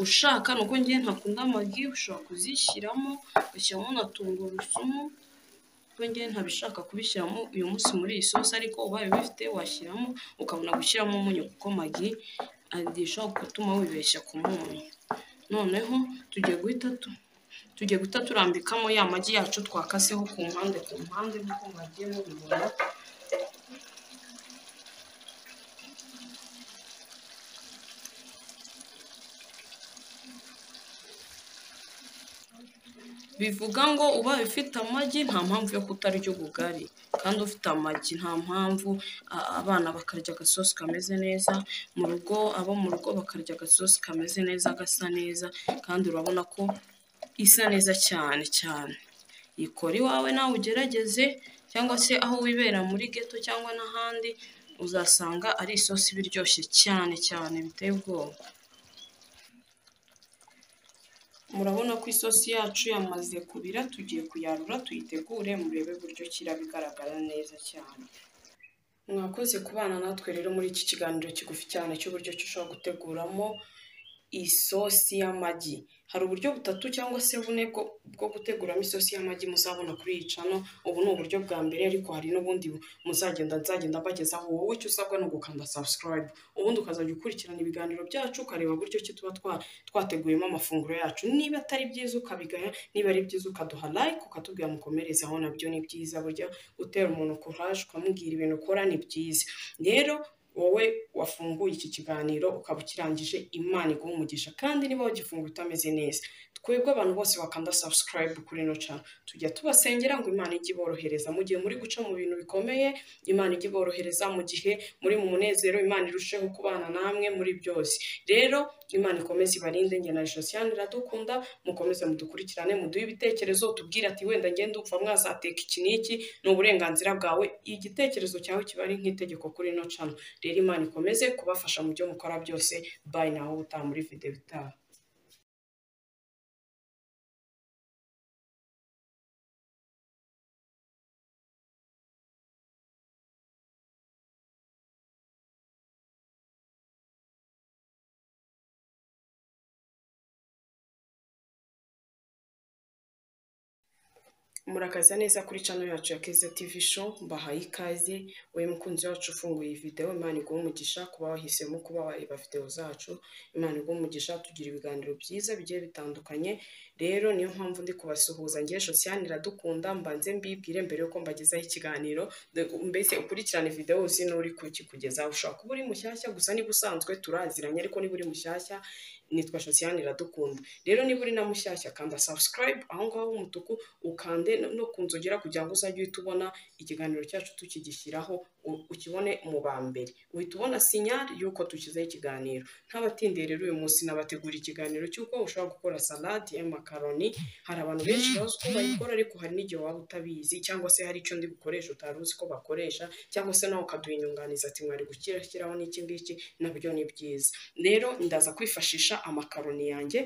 ushaka ni uko ngiye ntakunda amagi ushobora kuzishyiramo ugashyiramo na tungurusumu kuko ngiye ntabishaka kubishyiramo uyu munsi muri iyi sosi ariko ubaye ubifite washyiramo ukabona gushyiramo umunyu kuko magi adishobora gutuma wibeshya ku munyu noneho tugiye guhita tu tugiye guhita turambikamo ya magi yacu twakaseho ku mpande ku mpande nk'uko mwagiye mubibona bivuga ngo ubaye ufite amagi nta mpamvu yo kutarya ubugari kandi ufite amagi nta mpamvu a- abana bakarya agasosi kameze neza mu rugo abo mu rugo bakarya agasosi kameze neza gasa neza kandi urabona ko isa neza cyane cyane ikora iwawe nawe ugerageze cyangwa se aho wibera muri geto cyangwa n'ahandi uzasanga ari isosi iba iryoshye cyane cyane biteye ubwoba murabona ko isosi yacu yamaze kubira tugiye kuyarura tuyitegure murebe buryo kira bigaragara neza cyane mwakoze kubana natwe rero muri iki kiganiro kigufi cyane cy'uburyo ki ushobora guteguramo isosi y'amagi hari uburyo butatu cyangwa se bune bwo, bwo guteguramo isosi y'amagi muzabona kuri iyi cano ubu ni uburyo bwa mbere ariko hari n'ubundi bu- muzagenda nzagenda mbagezaho wowe icyo usabwa ni ugukanda subscribe ubundi ukazajya ukurikirana ibiganiro byacu ukareba buryo ki tuba twa- twateguyemo amafunguro yacu niba atari byiza ukabigaya niba ari byiza ukaduha like ukatubwira mukomerezeho nabyo ni byiza burya utera umuntu courage ukamubwira ibintu ukora ni byiza rero wowe wafunguye iki kiganiro ukaba ukirangije imana iguha umugisha kandi niba wagifunguye utameze neza twebwe abantu bose bakanda subscribe kuri ino channel tujya tubasengera ngo imana ijye iborohereza mu gihe muri guca mu bintu bikomeye imana ijye iborohereza mu gihe muri mu munezero imana irusheho kubana namwe muri byose rero imana ikomeze ibarinde njye na josiane iradukunda mukomeze mudukurikirane muduhe ibitekerezo tubwire ati wenda ngende upfa mwazateka iki n'iki ni uburenganzira bwawe igitekerezo cyawe kiba ari nk'itegeko kuri ino channel rero imana ikomeze kubafasha mu byo mukora byose bayi nawe utaha muri videwo itaha murakaza neza kuri cano yacu ya keza tivi sho mbahaye ikaze wowe mukunzi wacu ufunguye iyi videwo imana iguha umugisha kuba wahisemo kuba wareba videwo zacu imana iguha umugisha tugira ibiganiro byiza bigiye bitandukanye rero niyo mpamvu ndi kubasuhuza ngewe josiane iradukunda mbanze mbibwire mbere yuko mbagezaho ikiganiro mbese ukurikirane videwo uzi n'uri kukikugezaho ushobora kuba uri mushyashya gusa niba usanzwe turaziranye ariko niba uri mushyashya nitwa josiane iradukunda rero niba uri na mushyashya kanda subscribe aho ngaho h'umutuku ukande no ku nzogera kugira ngo uzajye uhita ubona ikiganiro cyacu tukigishyiraho ukibone mu ba mbere uhita ubona sinyari y'uko tukizeho ikiganiro ntabatindiye rero uyu munsi nabategura ikiganiro cy'uko ushobora gukora salade y'amakaroni hari abantu benshi bazi uko bayikora ariko hari n'igihe waba utabizi cyangwa se hari icyo ndi bukoresha utari uzi ko bakoresha cyangwa se nawe ukaduha inyunganizi ati mwari gushyiraho n'iki ngiki nabyo ni byiza rero ndaza kwifashisha amakaroni yanjye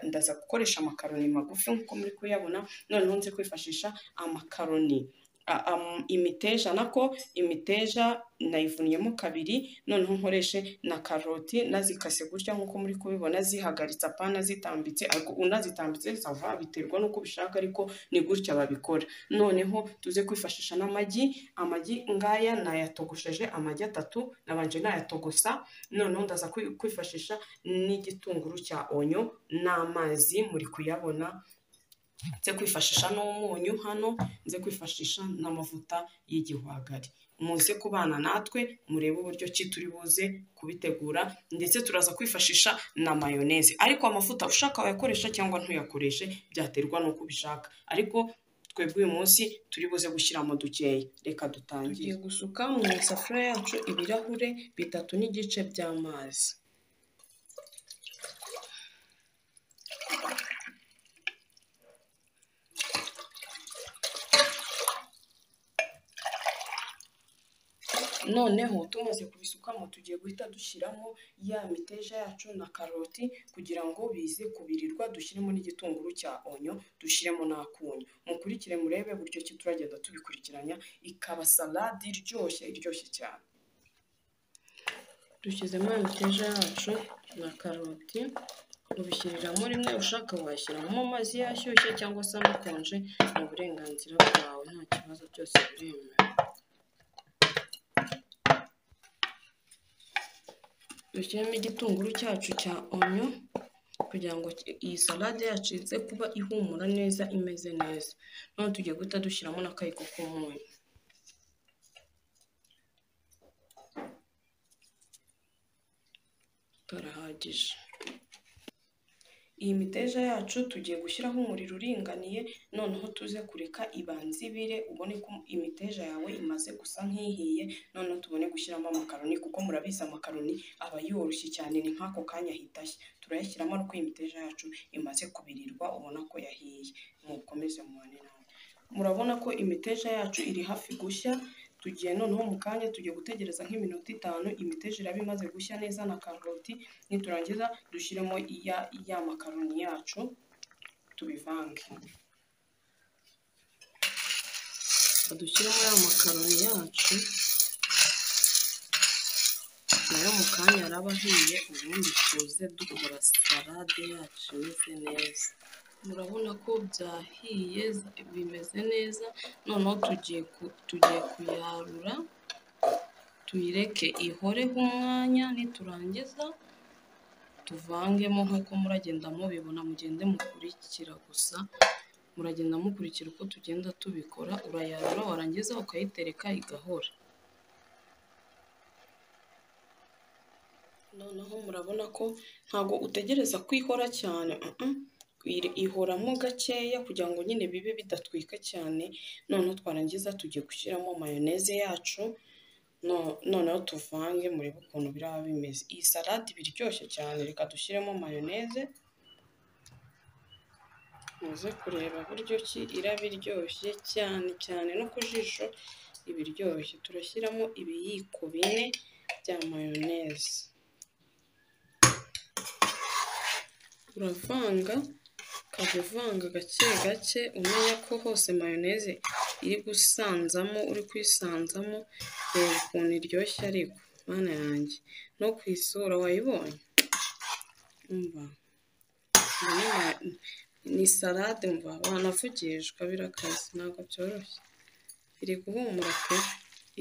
ndaza gukoresha amakaroni magufi nk'uko muri kuyabona noneho nzi kwifashisha amakaroni imiteja nako imiteja nayivunyemo kabiri noneho nkoreshe na karoti nazikase gutya nk'uko muri kubibona zihagaritse apana zitambitse ariko unazitambitse sava biterwa n'uko ubishaka ariko ni gutya babikora noneho tuze kwifashisha n'amagi amagi ngaya nayatogosheje amagi atatu nabanje nayatogosa noneho ndaza kwifashisha n'igitunguru cya onyo n'amazi muri kuyabona nze kwifashisha n'umunyu hano nze kwifashisha n'amavuta y'igihwagari muze kubana natwe murebe uburyo ki turi buze kubitegura ndetse turaza kwifashisha na mayoneze ariko amavuta ushaka wayakoresha cyangwa ntuyakoreshe byaterwa n'uko ubishaka ariko twebwe uyu munsi turi buze gushyiramo dukeya reka dutangire tugiye gusuka mu isafuriya yacu ibirahure bitatu n'igice by'amazi noneho tumaze kubisukamo tugiye guhita dushyiramo ya miteja yacu na karoti kugira ngo bize kubirirwa dushyiremo n'igitunguru cya onyo dushyiremo n'akunyu mukurikire murebe buryo ki turagenda tubikurikiranya ikaba salade iryoshye iryoshye cyane dushyizemo ya miteja yacu na karoti ubishyiriramo rimwe ushaka washyiramo amazi yashyushye cyangwa se anakonje mu burenganzira bwawe nta kibazo byose biremewe dushyiremo igitunguru cyacu cya onyo kugira ngo iyi salade yacu ize kuba ihumura neza imeze neza none tugiye guhita dushyiramo n'akayiko k'umunyu karahagije iyi miteja yacu tugiye gushyiraho umuriro uringaniye noneho tuze kureka ibanza ibire ubone ko imiteja yawe imaze gusa nk'ihiye noneho tubone gushyiramo amakaroni kuko murabizi amakaroni aba yoroshye cyane ni nk'ako kanya ahita ashya turayashyiramo ariko iyi miteja yacu imaze kubirirwa ubona ko yahiye mukomeze mubane nawe murabona ko imiteja yacu iri hafi gushya tugiye noneho mu kanya tugiye gutegereza nk'iminota itanu imiteja iraba imaze gushya neza na karoti niturangiza dushyiremo ya makaroni yacu tubivange dushyiremo ya makaroni yacu nayo mu kanya araba ahiye ubundi tuze dukora salade yacu imeze neza murabona ko byahiye bimeze neza noneho tugiye tugiye kuyarura tuyireke ihoreho umwanya niturangiza tuvangemo nk'uko muragenda mubibona mugende mukurikira gusa muragenda mukurikira uko tugenda tubikora urayarura warangiza ukayitereka igahora noneho murabona ko ntabwo utegereza kwihora cyane iri- ihoramo gakeya kugira ngo nyine bibe bidatwika cyane noneho twarangiza tugiye gushyiramo mayoneze yacu no- noneho tuvange murebe ukuntu biraba bimeze iyi salade iba iryoshye cyane reka dushyiremo mayoneze muze kureba buryo ki iraba iryoshye cyane cyane no ku jisho iba iryoshye turashyiramo ibiyiko bine bya mayoneze uravanga ukajya uvanga gake gake umenya ko hose mayoneze iri gusanzamo uri kuyisanzamo reba ukuntu iryoshye ariko mana yanjye no ku isura wayibonye umva iyi ni ma- ni salade mva wanavugishwa birakaze ntabwo byoroshye iri guhumura pe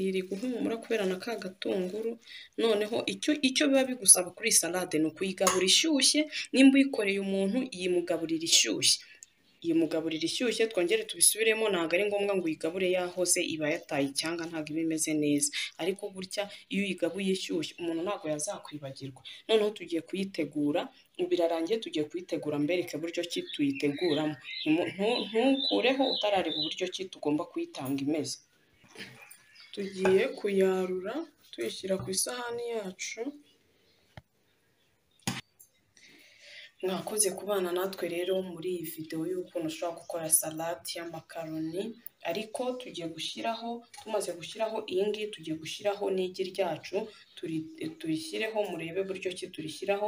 iri guhumura kubera na ka gatunguru noneho icyo icyo biba bigusaba kuri iyi salade ni ukuyigabura ishyushye nimba uyikoreye umuntu yimugaburira ishyushye yimugaburira ishyushye twongere tubisubiremo ntabwo ari ngombwa ngo uyigabure yahoze iba yataye icyanga ntabwo iba imeze neza ariko gutya iyo uyigabuye ishyushye umuntu ntabwo yazakwibagirwa noneho tugiye kuyitegura ubu birarangiye tugiye kuyitegura mbereke buryo ki tuyiteguramo Ntimu- ntu- ntukureho utarareba uburyo ki tugomba kuyitanga imeze tugiye kuyarura tuyishyira ku isahani yacu mwakoze kubana natwe rero muri iyi videwo y'ukuntu ushobora gukora salade y'amakaroni ariko tugiye gushyiraho tumaze gushyiraho iyi ngiyi tugiye gushyiraho n'igi ryacu turi- tuyishyireho murebe buryo ki turishyiraho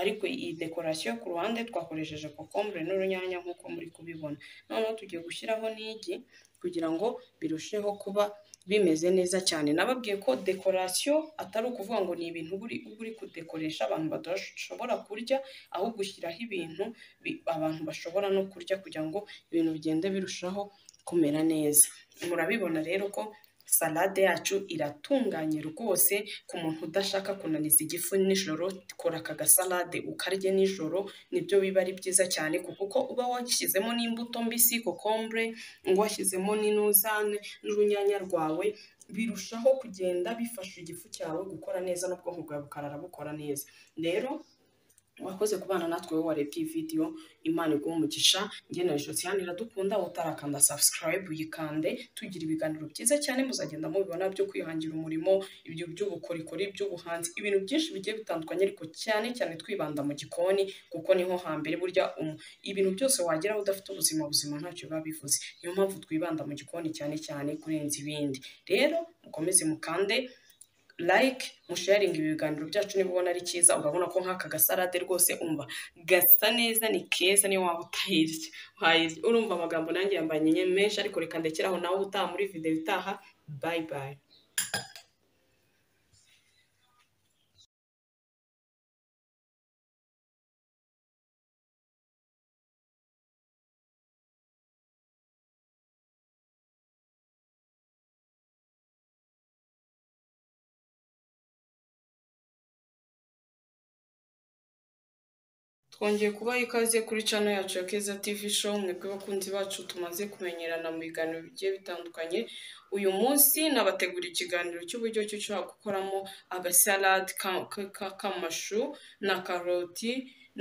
ariko iyi dekorasiyo yo ku ruhande twakoresheje kokombure n'urunyanya nk'uko muri kubibona noneho tugiye gushyiraho n'igi kugira ngo birusheho kuba bimeze neza cyane nababwiye ko dekorasiyo atari ukuvuga ngo ni ibintu uba uri uba uri kudekoresha abantu badashobora kurya ahubwo ushyiraho ibintu bi- abantu bashobora no kurya kugira ngo ibintu bigende birushaho kumera neza murabibona rero ko salade yacu iratunganye rwose ku muntu udashaka kunaniza igifu nijoro kora aka gasalade ukarye nijoro nibyo biba ari byiza cyane kuko uba washyizemo n'imbuto mbisi kokombure washyizemo n'inuzane n'urunyanya rwawe birushaho kugenda bifasha igifu cyawe gukora neza n'ubwonko bwawe bukarara bukora neza rero wakoze kubana natwe wowe warebye iyi video imana iguhe umugisha ngenewe sosiyane iradukunda utarakanda subscribe uyikande tugira ibiganiro byiza cyane muzagenda mubibona byo kwihangira umurimo ibyo by'ubukorikori by'ubuhanzi ibintu byinshi bigiye bitandukanye ariko cyane cyane twibanda mu gikoni kuko niho hambere burya um- ibintu byose wageraho udafite ubuzima buzima ntacyo biba bivuze niyo mpamvu twibanda mu gikoni cyane cyane kurenza ibindi rero mukomeze mukande like musharinga ibi biganiro byacu niba ubona ari cyiza urabona ko nk'aka gasalade rwose umva gasa neza ni keza niyo waba utayirya wayirya urumva amagambo nanjye yambanye menshi ariko reka ndekeraho nawe utaha muri videwo itaha bayi bayi twongeye kubaha ikaze kuri cano yacu ya keza tivi show mwebwe bakunzi bacu tumaze kumenyerana mu biganiro bigiye bitandukanye uyu munsi nabategura ikiganiro cy'uburyo ki ushobora gukoramo agasalade ka- ka- ka- k'amashu na karoti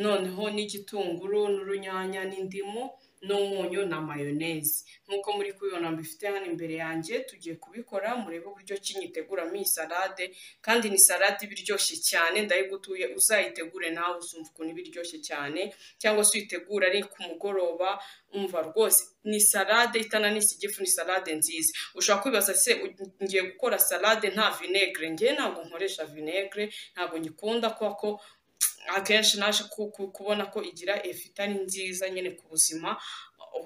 noneho n'igitunguru n'urunyanya n'indimu n'umunyu na mayoneze nk'uko muri kubibona mbifite hano imbere yanjye tugiye kubikora murebe uburyo ki nyiteguramo iyi salade kandi ni salade iba iryoshye cyane ndayigutuye uzayitegure nawe uzumva ukuntu iba iryoshye cyane cyangwa se uyitegura ari ku mugoroba umva rwose ni salade itananisa igifu ni salade nziza ushobora kwibaza se u- ngiye gukora salade nta vinegere ngewe ntabwo nkoresha vinegere ntabwo nyikunda kubera ko akenshi naje ku- ku- kubona ko igira efu itari nziza nyine ku buzima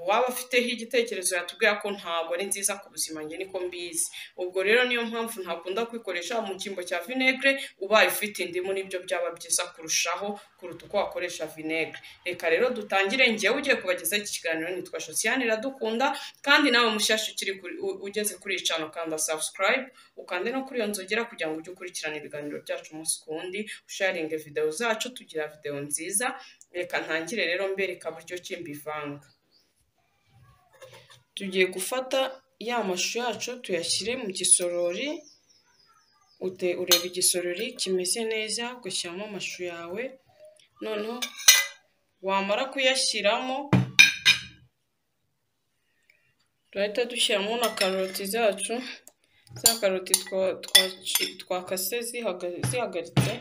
waba afiteho igitekerezo yatubwira ko ntabwo ari nziza ku buzima njye niko mbizi ubwo rero niyo mpamvu ntakunda kwikoresha mu cyimbo cya vinegere ubaye ufite indimu nibyo byaba byiza kurushaho kuruta uko wakoresha vinegere reka rero dutangire njyewe ugiye kubagezaho iki kiganiro nitwa sosiyane iradukunda kandi nawe mushyashya ukiri kuri- u- ugeze kuri iyi cano kanda subscribe ukande no kuri iyo nzogera kugira ngo ujye ukurikirana ibiganiro byacu umunsi ku wundi usharinge videwo zacu tugira videwo nziza reka ntangire rero mbereka buryo ki mbivanga tugiye gufata ya mashu yacu tuyashyire mu gisorori ute ureba igisorori kimeze neza ugashyiramo amashu yawe noneho wamara kuyashyiramo turahita dushyiramo na karoti zacu za karoti twa- twaci- twakase zihaga- zihagaritse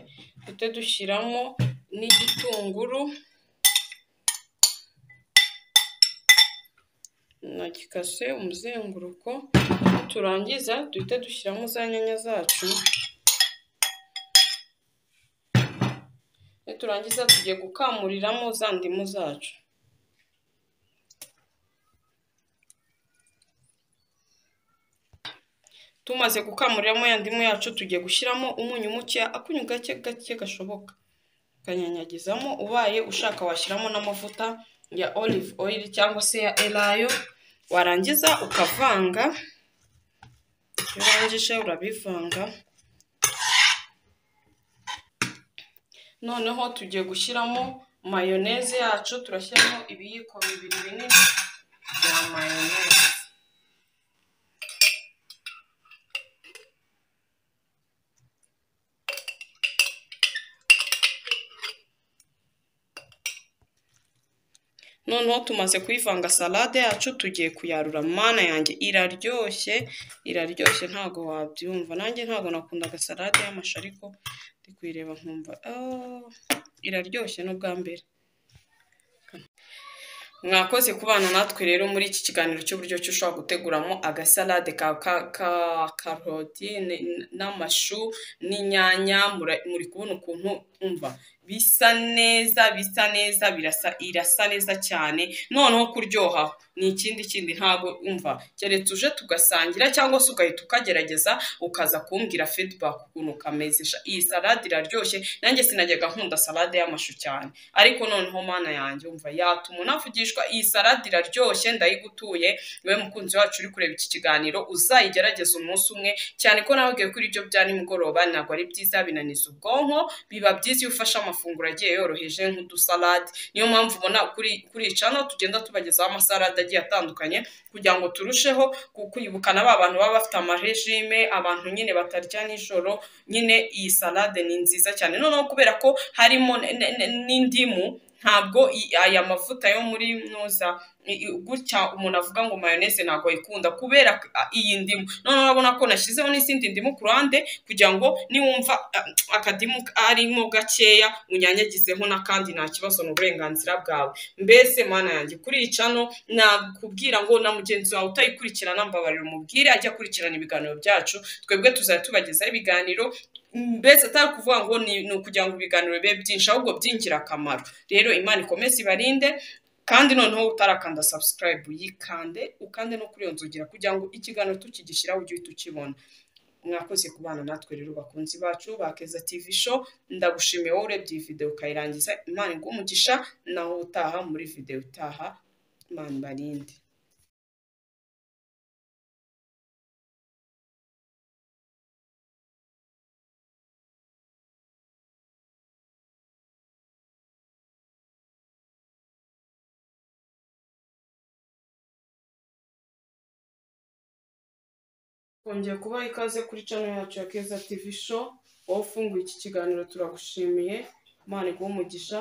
duhita dushyiramo n'igitunguru na gikase umuzenguruko turangiza duhita dushyiramo za nyanya zacu niturangiza tugiye gukamuriramo za ndimu zacu tumaze gukamuriramo ya ndimu yacu tugiye gushyiramo umunyu mukeya akunyu gake gake gashoboka ukanyanyagizamo ubaye ushaka washyiramo n'amavuta ya olive oil cyangwa se ya elayo warangiza ukavanga iyo urangije urabivanga noneho tugiye gushyiramo mayoneze yacu turashyiramo ibiyiko bibiri binini bya mayoneze noneho tumaze kuyivanga salade yacu tugiye kuyarura mana yanjye iraryoshye iraryoshye ntago wabyumva nanjye ntago nakundaga salade y'amashu ariko ndi kuyireba nkumva "Oh, iraryoshye n'ubwa mbere mwakoze kubana natwe rero muri iki kiganiro cy'uburyo ki ushobora guteguramo agasalade ka ka- ka- karoti n- n'amashu n'inyanya mura- muri kubona ukuntu umva bisa neza bisa neza birasa irasa neza cyane noneho kuryoha ni ikindi kindi ntabwo umva keretse uje tugasangira cyangwa se ugahita ukagerageza ukaza kumbwira feedback ukuntu kameze sha iyi salade iraryoshye nanjye sinajyaga nkunda salade y'amashu cyane ariko noneho mana yanjye umva yatuma unavugishwa iyi salade iraryoshye ndayigutuye wowe mukunzi wacu uri kureba iki kiganiro uzayigerageze umunsi umwe cyane ko nawe ugiye kuri ibyo bya nimugoroba ntabwo ari byiza binaniza ubwonko biba byiza iyo ufashe amafunguro agiye yoroheje nk'udusalade niyo mpamvu ubona kuri kuri iyi cano tugenda tubagezaho amasalade agiye atandukanye kugira ngo turusheho ku- kwibukana ba bantu baba bafite amarejime abantu nyine batarya nijoro nyine iyi salade ni nziza cyane noneho kubera ko harimo ne- ne- ne- n'indimu ntabwo i- aya mavuta yo muri noza i- i- gutya umuntu avuga ngo mayoneze ntabwo ayikunda kubera ko, a, iyi ndimu noneho urabona ko nashyizeho n'izindi ndimu ku ruhande kugira ngo niwumva a, akadimu arimo gakeya unyanyagizeho n'akandi nta kibazo ni uburenganzira bwawe mbese mana yanjye kuri iyi cano nakubwira ngo na mugenzi wawe utayikurikirana mbabarira umubwire ajya akurikirana ibiganiro byacu twebwe tuzajya tubagezaho ibiganiro mbese atari ukuvuga ngo ni ni ukugira ngo ibiganiro bibe byinshi ahubwo by'ingirakamaro rero imana ikomeze ibarinde kandi noneho utarakanda subscribe yikande ukande no kuri iyo nzogera kugira ngo ikiganiro tukigishyiraho ujye uhita ukibona mwakoze kubana natwe rero bakunzi bacu ba Keza TV show ndagushimiye wowe urebye iyi video ukayirangiza imana iguhe umugisha naho utaha muri video utaha imana ibarinde kongeye kubaha ikaze kuri channel yacu ya Keza TV show wowe ufunguye iki kiganiro turagushimiye imana iguhe umugisha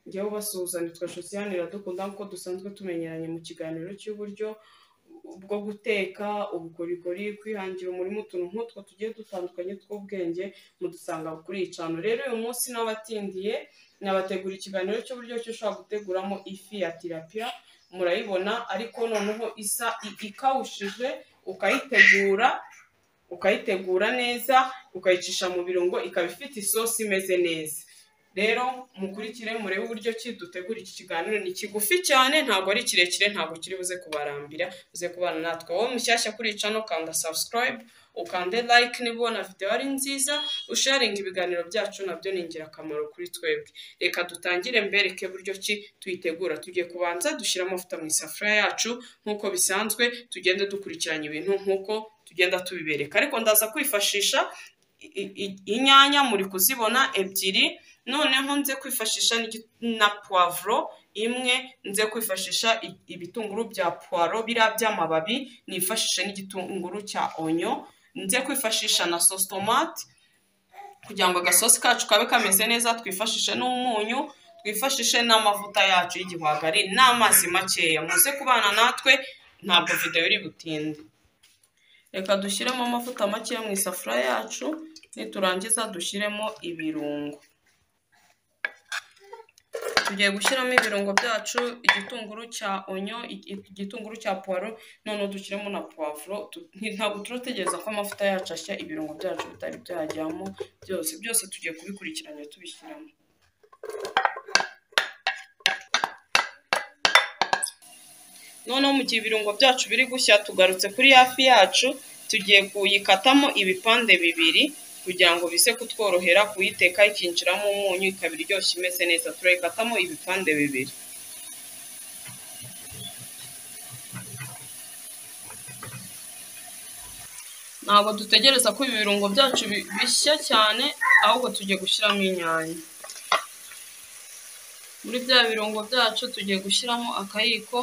njyewe ubasuhuza nitwa Josiane iradukunda nk'uko dusanzwe tumenyeranye mu kiganiro cy'uburyo bwo guteka ubukorikori kwihangira umurimo utuntu nk'utwo tugiye dutandukanye tw'ubwenge mudusanga kuri iyi cano rero uyu munsi n'abatindiye nabategura ikiganiro cy'uburyo ki ushobora guteguramo ifi ya tilapia murayibona ariko noneho isa i- ikawushije ukayitegura ukayitegura neza ukayicisha mu birungo ikaba ifite isosi imeze neza rero mukurikire murebe uburyo ki dutegura iki kiganiro ni kigufi cyane ntabwo ari kirekire ntabwo kiri buze kubarambira buze kubana natwe wowe mushyashya kuri iyi cano kanda subscribe ukande like niba ubona video ari nziza usharinga ibiganiro byacu nabyo ni ingirakamaro kuri twebwe reka dutangire mbereke buryo ki tuyitegura tugiye kubanza dushyira amavuta mu isafuriya yacu nk'uko bisanzwe tugende dukurikiranya ibintu nk'uko tugenda tubibereka ariko ndaza kwifashisha i- i- i- inyanya muri kuzibona ebyiri noneho nze kwifashisha n'igi- na puwavuro imwe nze kwifashisha i- ibitunguru bya puwaro biriya by'amababi nifashishe n'igitunguru cya onyo nze kwifashisha na sositomati kugira ngo agasosi kacu kabe kameze neza twifashishe n'umunyu twifashishe n'amavuta yacu y'igihwagari n'amazi makeya muze kubana natwe ntabwo videwo iri butinde reka dushyiremo amavuta makeya mu isafuriya yacu niturangiza dushyiremo ibirungo tugiye gushyiramo ibirungo byacu igitunguru cya onyo igitunguru cya puwaro noneho dushyiremo na puwavuro ntabwo turategereza ko amavuta yacu ashya ibirungo byacu bitari byajyamo byose byose tugiye kubikurikiranya tubishyiramo noneho mu gihe ibirungo byacu biri gushya tugarutse kuri hafi yacu tugiye kuyikatamo ibipande bibiri kugira ngo bize kutworohera kuyiteka ikinjiramo umunyu ikaba iryoshye imeze neza turayikatamo ibipande bibiri ntabwo dutegereza ko ibi birungo byacu bishya cyane ahubwo tugiye gushyiramo inyanya muri bya birungo byacu tugiye gushyiramo akayiko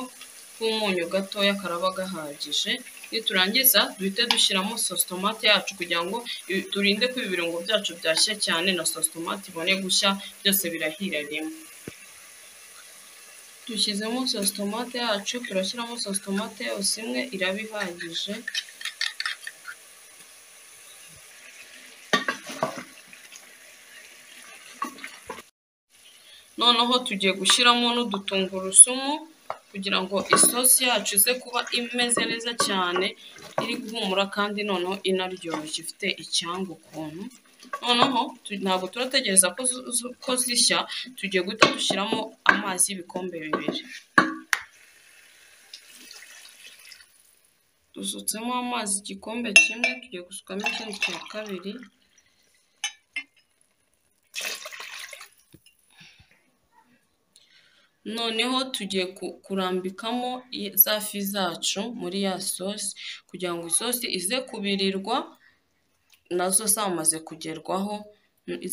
k'umunyu gatoya karaba gahagije niturangiza duhite dushyiramo sositomate yacu kugira ngo turinde ko ibi birungo byacu byashya cyane na sositomate ibone gushya byose birahira rimwe dushyizemo sositomate yacu turashyiramo sositomate yose imwe iraba ihagije noneho tugiye gushyiramo n'udutungurusumu kugira ngo isosi yacu ize kuba imeze neza cyane iri guhumura kandi noneho inaryoshye ifite icyanga ukuntu noneho ntabwo turategereza ko zishya tugiye guhita dushyiramo amazi y'ibikombe bibiri dusutsemo amazi igikombe kimwe tugiye gusukamo ikindi cya kabiri noneho tugiye kurambikamo za fi zacu muri ya sosi kugira ngo isosi ize kubirirwa nazo zamaze kugerwaho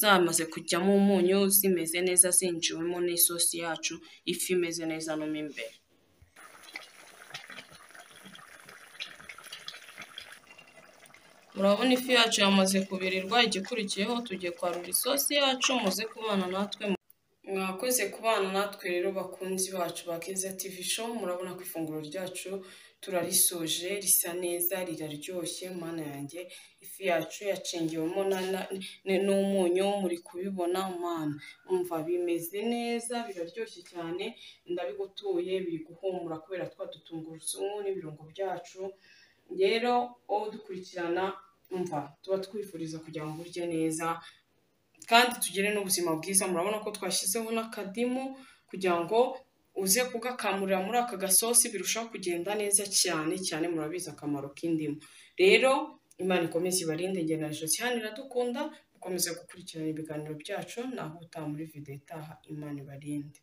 zamaze kujyamo umunyu zimeze neza zinjiwemo n'isosi yacu ifi imeze neza no mo imbere urabona ifi yacu yamaze kubirirwa igikurikiyeho tugiye kwarura isosi yacu muze kubana natwe mwakoze kubana natwe rero bakunzi bacu ba keza TV show murabona ko ifunguro ryacu turarisoje risa neza riraryoshye mana yanjye ifi yacu yacengewemo n'umunyu muri kubibona mana umva bimeze neza biraryoshye cyane ndabigutuye biri guhumura kubera twa dutungurusumu n'ibirungo byacu rero wowe dukurikirana umva tuba twifuriza kugira ngo urye neza kandi tugire n'ubuzima bwiza murabona ko twashyizeho n'akadimu kugira ngo uze kugakamurira muri aka gasosi birushaho kugenda neza cyane cyane murabizi akamaro k'indimu rero imana ikomeze ibarinde ngendanishyo cyane iradukunda mukomeze gukurikirana ibiganiro byacu naho utaha muri videwo itaha imana ibarinde